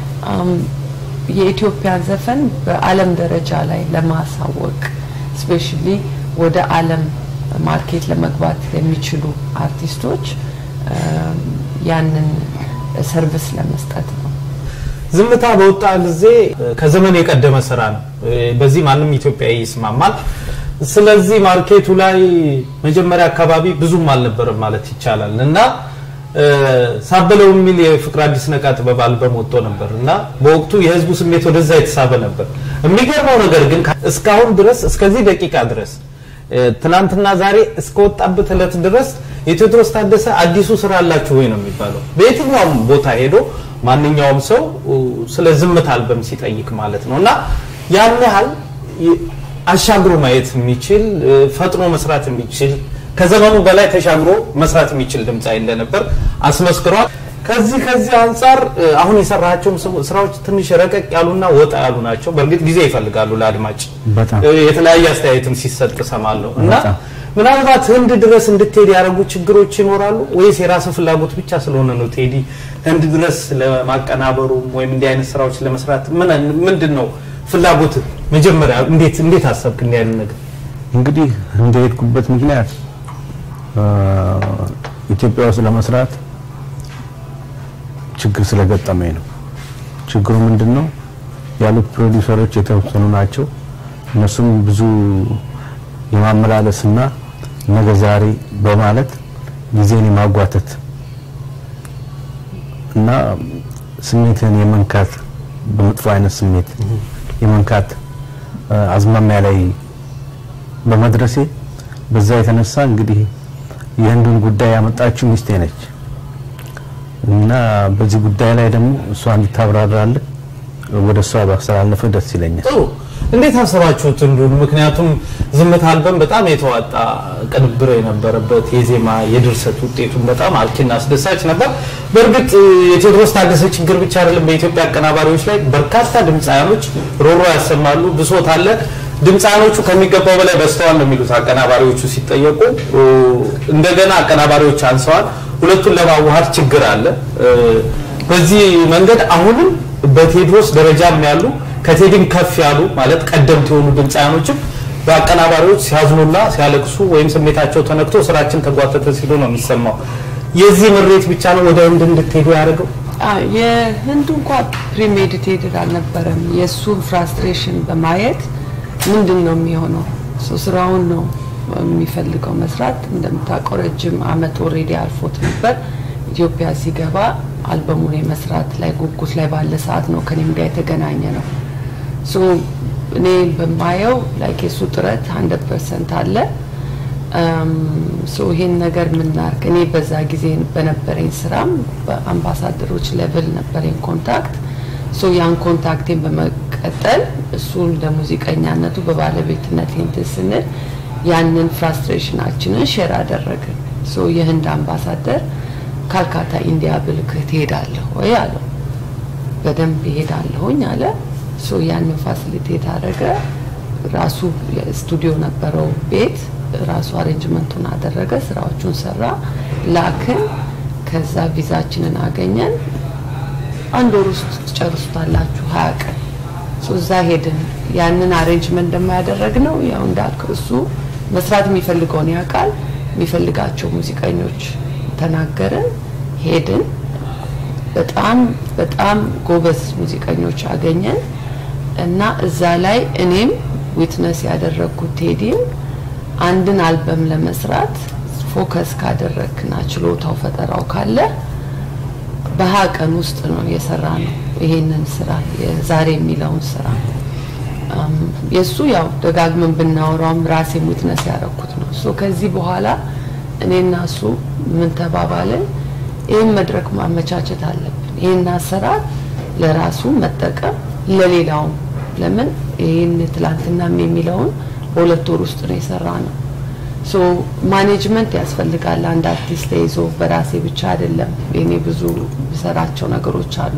የኢትዮጵያን ዘፈን በዓለም ደረጃ ላይ ለማሳወቅ ስፔሻሊ ወደ ዓለም ማርኬት ለመግባት የሚችሉ አርቲስቶች ያንን ሰርቪስ ለመስጠት ነው። ዝምታ በወጣ ጊዜ ከዘመን የቀደመ ስራ ነው። በዚህ ማንም ኢትዮጵያዊ ይስማማል። ስለዚህ ማርኬቱ ላይ መጀመሪያ አካባቢ ብዙም አልነበረም ማለት ይቻላል እና ሳበለው የሚል የፍቅር አዲስ ነቃ ጥበብ አልበም ወጥቶ ነበር እና በወቅቱ የህዝቡ ስሜት ወደዛ የተሳበ ነበር። የሚገርመው ነገር ግን እስካሁን ድረስ እስከዚህ ደቂቃ ድረስ ትናንትና ዛሬ እስከወጣበት እለት ድረስ የቴዎድሮስ ታደሰ አዲሱ ስራ አላችሁ ወይ ነው የሚባለው። በየትኛውም ቦታ ሄዶ ማንኛውም ሰው ስለ ዝምታ አልበም ሲጠይቅ ማለት ነው እና ያን ያህል አሻግሮ ማየት የሚችል ፈጥኖ መስራት የሚችል ከዘመኑ በላይ ተሻግሮ መስራት የሚችል ድምፃዊ እንደነበር አስመስክሯል። ከዚህ ከዚህ አንጻር አሁን የሰራቸውም ስራዎች ትንሽ ረቀቅ ያሉና ወጣ ያሉ ናቸው። በእርግጥ ጊዜ ይፈልጋሉ ለአድማጭ የተለያየ አስተያየትም ሲሰጥ እሰማለሁ እና ምናልባት ህንድ ድረስ እንድትሄድ ያደረጉ ችግሮች ይኖራሉ ወይስ የራስ ፍላጎት ብቻ ስለሆነ ነው ቴዲ ህንድ ድረስ ለማቀናበሩም ወይም እንዲህ አይነት ስራዎች ለመስራት ምንድን ነው ፍላጎት? መጀመሪያ እንዴት እንዴት አሰብክ እንዲህ አይነት ነገር? እንግዲህ እንደሄድኩበት ምክንያት ኢትዮጵያ ውስጥ ለመስራት ችግር ስለገጠመኝ ነው። ችግሩ ምንድን ነው? ያሉት ፕሮዲውሰሮች የተወሰኑ ናቸው። እነሱም ብዙ የማመላለስና ነገ ዛሬ በማለት ጊዜን የማጓተት እና ስሜትን የመንካት በመጥፎ አይነት ስሜት የመንካት አዝማሚያ ላይ በመድረሴ በዛ የተነሳ እንግዲህ የህንዱን ጉዳይ ያመጣችው ሚስቴ ነች እና በዚህ ጉዳይ ላይ ደግሞ እሷ እንድታብራራልህ ወደ እሷ ባስተላለፈ ደስ ይለኛል። ጥሩ እንዴት አሰባችሁት እንዱን? ምክንያቱም ዝምታ አልበም በጣም የተዋጣ ቅንብር የነበረበት የዜማ የድርሰት ውጤቱን በጣም አርኪና አስደሳች ነበር። በእርግጥ የቴዎድሮስ ታደሰ ችግር ብቻ አይደለም። በኢትዮጵያ አቀናባሪዎች ላይ በርካታ ድምፃያኖች ሮሮ ያሰማሉ፣ ብሶት አለ። ድምፃያኖቹ ከሚገባው በላይ በዝተዋል ነው የሚሉት አቀናባሪዎቹ ሲጠየቁ። እንደገና አቀናባሪዎች አንሰዋል። ሁለቱን ለማዋሃድ ችግር አለ። በዚህ መንገድ አሁንም በቴዎድሮስ ደረጃም ያሉ ከቴዲም ከፍ ያሉ ማለት ቀደምት የሆኑ ድምፃያኖችም በአቀናባሪዎች ሲያዝኑና ሲያለቅሱ ወይም ስሜታቸው ተነክቶ ስራችን ተጓተተ ሲሉ ነው የሚሰማው። የዚህ ምሬት ብቻ ነው ወደ ህንድ እንድትሄዱ ያደርገው? አዎ፣ የህንዱ እንኳ ፕሪሜዲቴትድ አልነበረም። የእሱን ፍራስትሬሽን በማየት ምንድን ነው የሚሆነው ሰው ስራውን ነው የሚፈልገው መስራት። እንደምታውቀው ረጅም አመት ኦልሬዲ አልፎት ነበር። ኢትዮጵያ ሲገባ አልበሙን የመስራት ላይ ጉጉት ላይ ባለ ሰዓት ነው ከኔም ጋር የተገናኘ ነው። ሶ እኔ በማየው ላይክ የሱ ጥረት ሀንድረድ ፐርሰንት አለ። ሶ ይሄን ነገር ምናርግ እኔ በዛ ጊዜ በነበረኝ ስራም በአምባሳደሮች ሌቭል ነበረኝ ኮንታክት ሶ ያን ኮንታክቴን በመቀጠል እሱን ለሙዚቀኛነቱ በባለቤትነት እንትን ስንል ያንን ፍራስትሬሽናችንን ሼር አደረግን። ሶ የህንድ አምባሳደር ካልካታ ኢንዲያ ብልክህ ትሄዳለህ ወይ አለው። በደንብ ይሄዳለሁኝ አለ። ሶ ያንን ፋሲሊቴት አደረገ። ራሱ ስቱዲዮ ነበረው ቤት ራሱ አሬንጅመንቱን አደረገ፣ ስራዎቹን ሰራ፣ ላክን። ከዛ ቪዛችንን አገኘን። አንድ ወር ውስጥ ትጨርሱታላችሁ ሀያ ቀን ሶ እዛ ሄድን። ያንን አሬንጅመንት ደግሞ ያደረግነው ያው እንዳልክ እሱ መስራት የሚፈልገውን ያውቃል። የሚፈልጋቸው ሙዚቀኞች ተናገርን፣ ሄድን። በጣም በጣም ጎበዝ ሙዚቀኞች አገኘን እና እዛ ላይ እኔም ዊትነስ ያደረግኩት ቴዲም አንድን አልበም ለመስራት ፎከስ ካደረግና ችሎታው ፈጠራው ካለ በሀያ ቀን ውስጥ ነው የሰራ ነው ይሄንን ስራ ዛሬ የሚለውን ስራ የእሱ ያው ደጋግመን ብናወራውም ራሴ ዊትነስ ያደረኩት ነው። ሶ ከዚህ በኋላ እኔና እሱ ምን ተባባልን? ይህን መድረክ ማመቻቸት አለብን። ይህን አሰራር ለራሱ መጠቀም ለሌላውም ለምን ይህን ትላንትናም የሚለውን በሁለት ወር ውስጥ ነው የሰራ ነው። ሶ ማኔጅመንት ያስፈልጋል። አንድ አርቲስት ተይዞ በራሴ ብቻ አይደለም። እኔ ብዙ ሰራቸው ነገሮች አሉ።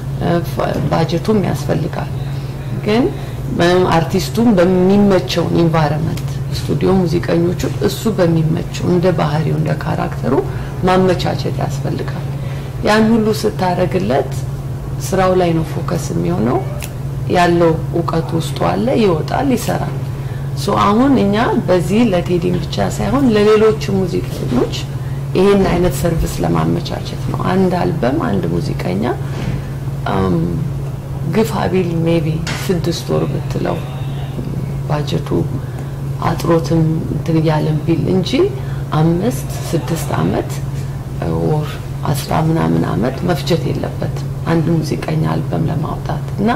ባጀቱም ያስፈልጋል። ግን አርቲስቱም በሚመቸው ኢንቫይረመንት ስቱዲዮ ሙዚቀኞቹ እሱ በሚመቸው እንደ ባህሪው እንደ ካራክተሩ ማመቻቸት ያስፈልጋል። ያን ሁሉ ስታረግለት ስራው ላይ ነው ፎከስ የሚሆነው። ያለው እውቀቱ ውስጡ አለ፣ ይወጣል፣ ይሰራል። ሶ አሁን እኛ በዚህ ለቴዲም ብቻ ሳይሆን ለሌሎች ሙዚቀኞች ይሄን አይነት ሰርቪስ ለማመቻቸት ነው። አንድ አልበም አንድ ሙዚቀኛ ግፋ ቢል ሜቢ ስድስት ወር ብትለው ባጀቱ አጥሮትም እንትን እያለን ቢል እንጂ አምስት ስድስት አመት ወር አስራ ምናምን አመት መፍጀት የለበትም አንድ ሙዚቀኛ አልበም ለማውጣት እና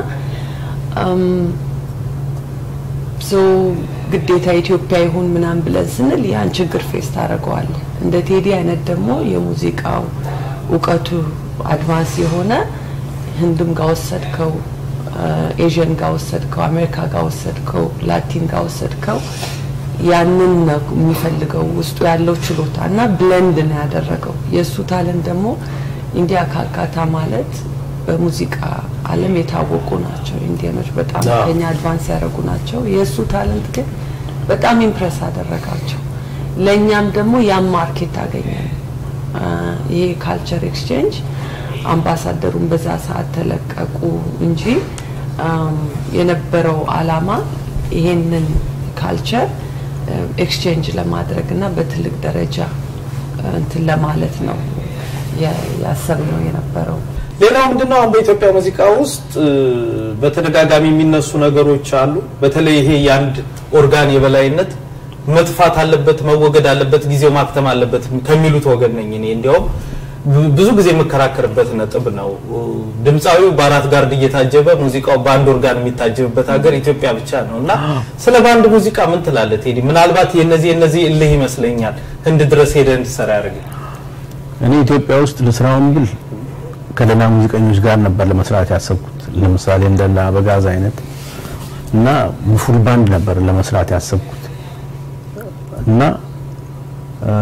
ሰው ግዴታ ኢትዮጵያ ይሁን ምናምን ብለን ስንል ያን ችግር ፌስ ታደርገዋለህ። እንደ ቴዲ አይነት ደግሞ የሙዚቃው እውቀቱ አድቫንስ የሆነ ህንድም ጋር ወሰድከው፣ ኤዥን ጋር ወሰድከው፣ አሜሪካ ጋር ወሰድከው፣ ላቲን ጋር ወሰድከው ያንን ነው የሚፈልገው ውስጡ ያለው ችሎታ እና ብለንድ ነው ያደረገው። የእሱ ታለንት ደግሞ ኢንዲያ ካልካታ ማለት በሙዚቃ ዓለም የታወቁ ናቸው። ኢንዲያኖች በጣም ከኛ አድቫንስ ያደረጉ ናቸው። የእሱ ታለንት ግን በጣም ኢምፕረስ አደረጋቸው። ለእኛም ደግሞ ያም ማርኬት አገኘ። ይሄ ካልቸር ኤክስቼንጅ አምባሳደሩን በዛ ሰዓት ተለቀቁ እንጂ የነበረው አላማ ይሄንን ካልቸር ኤክስቼንጅ ለማድረግ እና በትልቅ ደረጃ እንትን ለማለት ነው ያሰብነው የነበረው። ሌላው ምንድነው አሁን በኢትዮጵያ ሙዚቃ ውስጥ በተደጋጋሚ የሚነሱ ነገሮች አሉ። በተለይ ይሄ የአንድ ኦርጋን የበላይነት መጥፋት አለበት፣ መወገድ አለበት፣ ጊዜው ማክተም አለበት ከሚሉት ወገን ነኝ እኔ። እንዲያውም ብዙ ጊዜ የምከራከርበት ነጥብ ነው። ድምፃዊው በአራት ጋርድ እየታጀበ ሙዚቃው በአንድ ኦርጋን የሚታጀብበት ሀገር ኢትዮጵያ ብቻ ነው እና ስለ ባንድ ሙዚቃ ምን ትላለህ ቴዲ? ምናልባት የነዚህ የነዚህ እልህ ይመስለኛል ህንድ ድረስ ሄደህ እንድትሰራ ያደርግ እኔ ኢትዮጵያ ውስጥ ልስራውን ብል ከሌላ ሙዚቀኞች ጋር ነበር ለመስራት ያሰብኩት። ለምሳሌ እንደና አበጋዝ አይነት እና ፉል ባንድ ነበር ለመስራት ያሰብኩት እና እ፣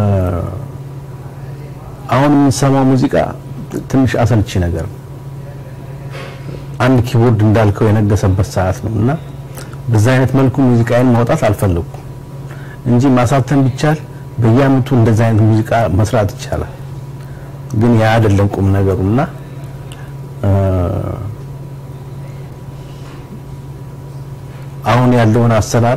አሁን የምንሰማው ሙዚቃ ትንሽ አሰልቺ ነገር ነው። አንድ ኪቦርድ እንዳልከው የነገሰበት ሰዓት ነው እና በዛ አይነት መልኩ ሙዚቃዬን ማውጣት አልፈለኩም እንጂ ማሳተም ቢቻል በየአመቱ እንደዛ አይነት ሙዚቃ መስራት ይቻላል። ግን ያ አይደለም ቁም ነገሩና እ፣ አሁን ያለውን አሰራር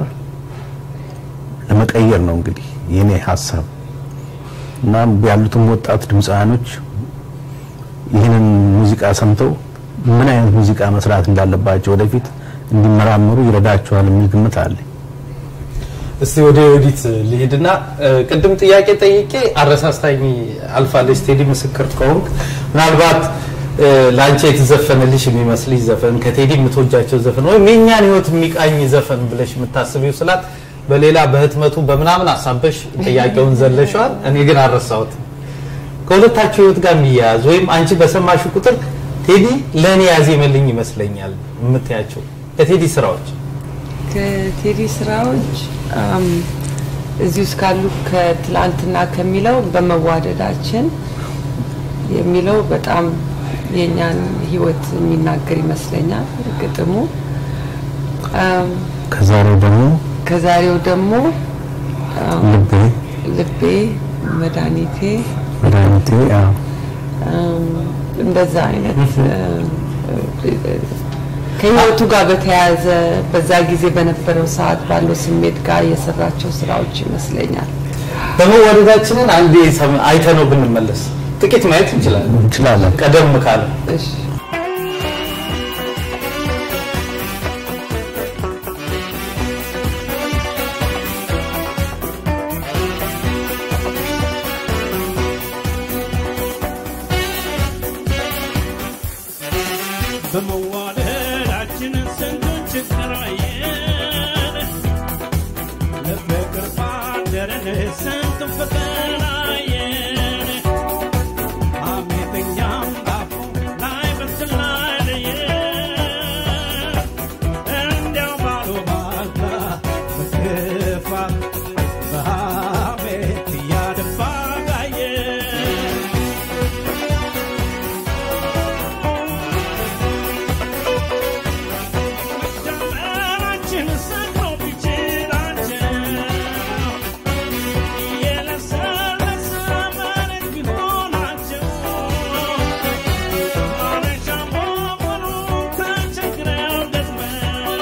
ለመቀየር ነው እንግዲህ የኔ ሀሳብ እና ያሉትም ወጣት ድምፃውያኖች ይህንን ሙዚቃ ሰምተው ምን አይነት ሙዚቃ መስራት እንዳለባቸው ወደፊት እንዲመራመሩ ይረዳቸዋል የሚል ግምት አለኝ። እስቲ ወደ ዮዲት ልሂድና እ፣ ቅድም ጥያቄ ጠይቄ አረሳስታኝ አልፋለች። ቴዲ ምስክር ከሆንክ ምናልባት እ፣ ለአንቺ የተዘፈነልሽ የሚመስልሽ ዘፈን ከቴዲ የምትወጃቸው ዘፈን ወይም የእኛን ህይወት የሚቃኝ ዘፈን ብለሽ የምታስቢው ስላት በሌላ በህትመቱ በምናምን አሳበሽ ጥያቄውን ዘለሸዋል። እኔ ግን አልረሳሁት። ከሁለታችሁ ህይወት ጋር የሚያያዝ ወይም አንቺ በሰማሽ ቁጥር ቴዲ ለእኔ ያዜመልኝ ይመስለኛል የምትያቸው ከቴዲ ስራዎች ከቴዲ ስራዎች አም፣ እዚህ ውስጥ ካሉ ከትላንትና ከሚለው በመዋደዳችን የሚለው በጣም የእኛን ህይወት የሚናገር ይመስለኛል ግጥሙ። አም፣ ከዛሬው ደግሞ ከዛሬው ደግሞ አም፣ ልቤ ልቤ መድኃኒቴ መድኃኒቴ አዎ አም፣ እንደዛ አይነት ከህይወቱ ጋር በተያያዘ በዛ ጊዜ በነበረው ሰዓት ባለው ስሜት ጋር የሰራቸው ስራዎች ይመስለኛል። በመዋደዳችንን አንዴ ሰም- አይተነው ብንመለስ ጥቂት ማየት እንችላለን እንችላለን። ቀደም ካለ እሺ በመዋደዳችን ስንቱን ችግር አየን፣ ለፍቅር ባደረን ስንቱን ፈተና አየን። ሐሜተኛም ባፉ ላይ በትር ላይ ለየን፣ እንዲያው ባሉባልታ በክፋት በሐሜት እያደባ ጋየን። መጀመራችን ሰክሮ ቢችላቸው የለሰለሰ መሬት ቢሆናቸው ማረሻ ሞፈሩ ተቸግረው ገጥመው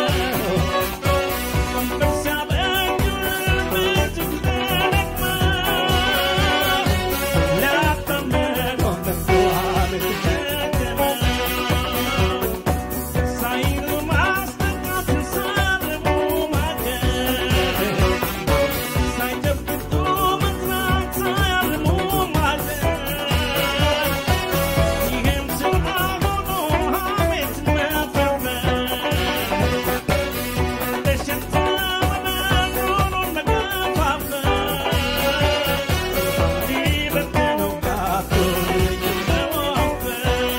ወንበር ሲያበጁን በእጅግ ተደክመው ሊያጣምረው መጥተዋል ተቸግረው ሳይሉ ማስጠቃት ሳርሙ ማደር ሳይጨብጡ መጥራት ሳያርሙ ማደር ይህም ስራ ሆኖ ሐሜት መፈርፈር ለሽታ መናኑን መገፋፈር ሊበትነው ጋቶ መዋፈር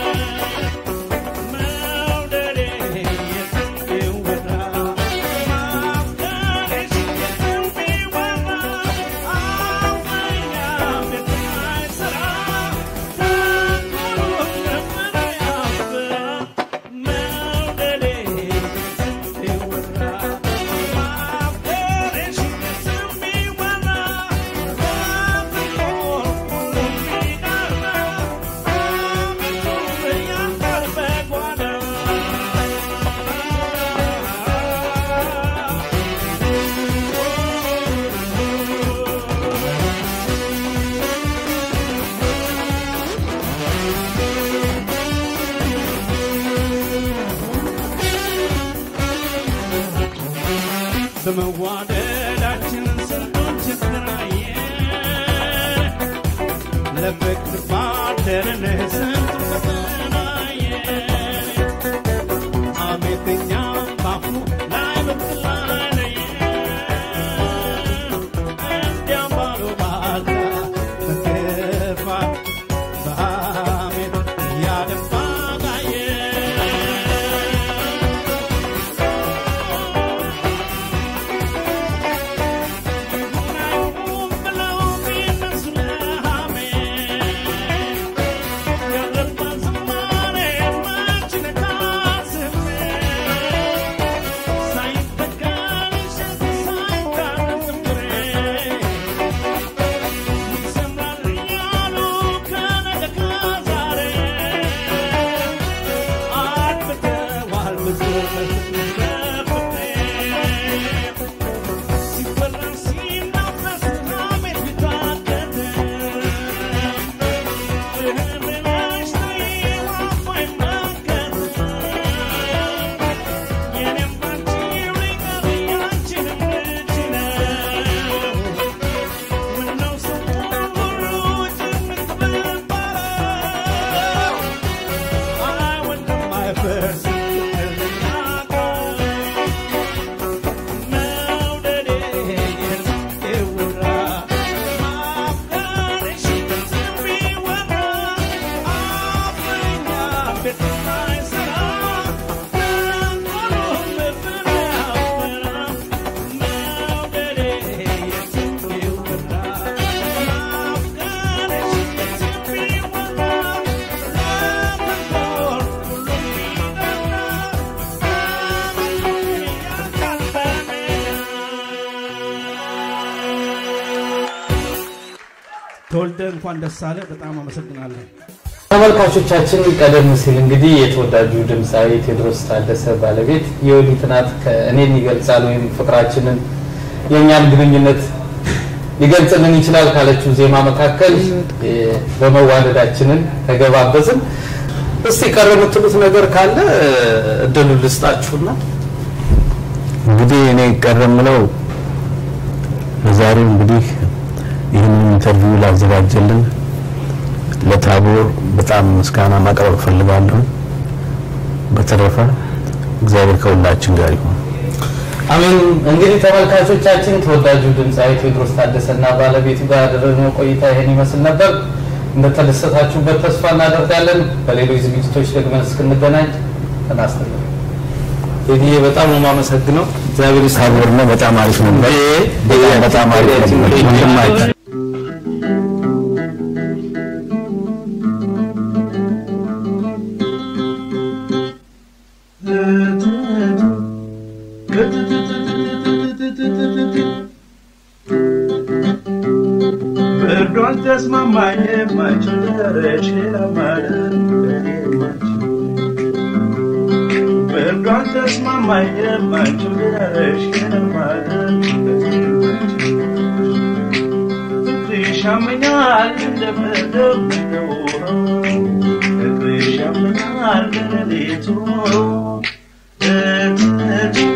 በመዋደዳችን ስንቱን ችግር አየን፣ ለፍቅር ባደረን ስንቱን ፈተና አየን። ሐሜተኛም ባፉ ላይ በትር ላይ ለየን፣ እንዲያም ባሉባልታ በክፋት በሐሜት እያደባ ጋየን። ተወልደ እንኳን ደስ አለ። በጣም አመሰግናለሁ። ተመልካቾቻችን ቀደም ሲል እንግዲህ የተወዳጁ ድምፃዊ ቴዎድሮስ ታደሰ ባለቤት የወዲት ናት ከእኔን ይገልጻል ወይም ፍቅራችንን የእኛን ግንኙነት ሊገልጽልን ይችላል ካለችው ዜማ መካከል እ፣ በመዋደዳችንን ተገባበዝን። እስቲ ቀረ የምትሉት ነገር ካለ እ፣ እድሉን ልስጣችሁና እንግዲህ እኔ ቀረ የምለው ለዛሬው እንግዲህ ይህንን ኢንተርቪው ላዘጋጀልን ለታቦር በጣም ምስጋና ማቅረብ እፈልጋለሁ። በተረፈ እግዚአብሔር ከሁላችን ጋር ይሁን። አሜን። እንግዲህ ተመልካቾቻችን ተወዳጁ ድምፃዊ ቴዎድሮስ ታደሰና ባለቤቱ ጋር ያደረግነው ቆይታ ይሄን ይመስል ነበር። እንደተደሰታችሁበት ተስፋ እናደርጋለን። በሌሎች ዝግጅቶች ደግመን እስክንገናኝ ጤና ይስጥልኝ። ቴዲዬ በጣም ነው የማመሰግነው። እግዚአብሔር ታቦር ነው በጣም አሪፍ ነበር። በጣም በጣም አሪፍ ነበር። ወንድማችን ብርዷን ተስማማኝ የማይችል ደረሽ ሌላ ማለት ብርዷን ተስማማኝ የማይችል ደረሽ ሌላ ማለት ፍቅርሽ ያመኛል እንደምደምደው ፍቅርሽ ያመኛል እንደሌሊቱ እትት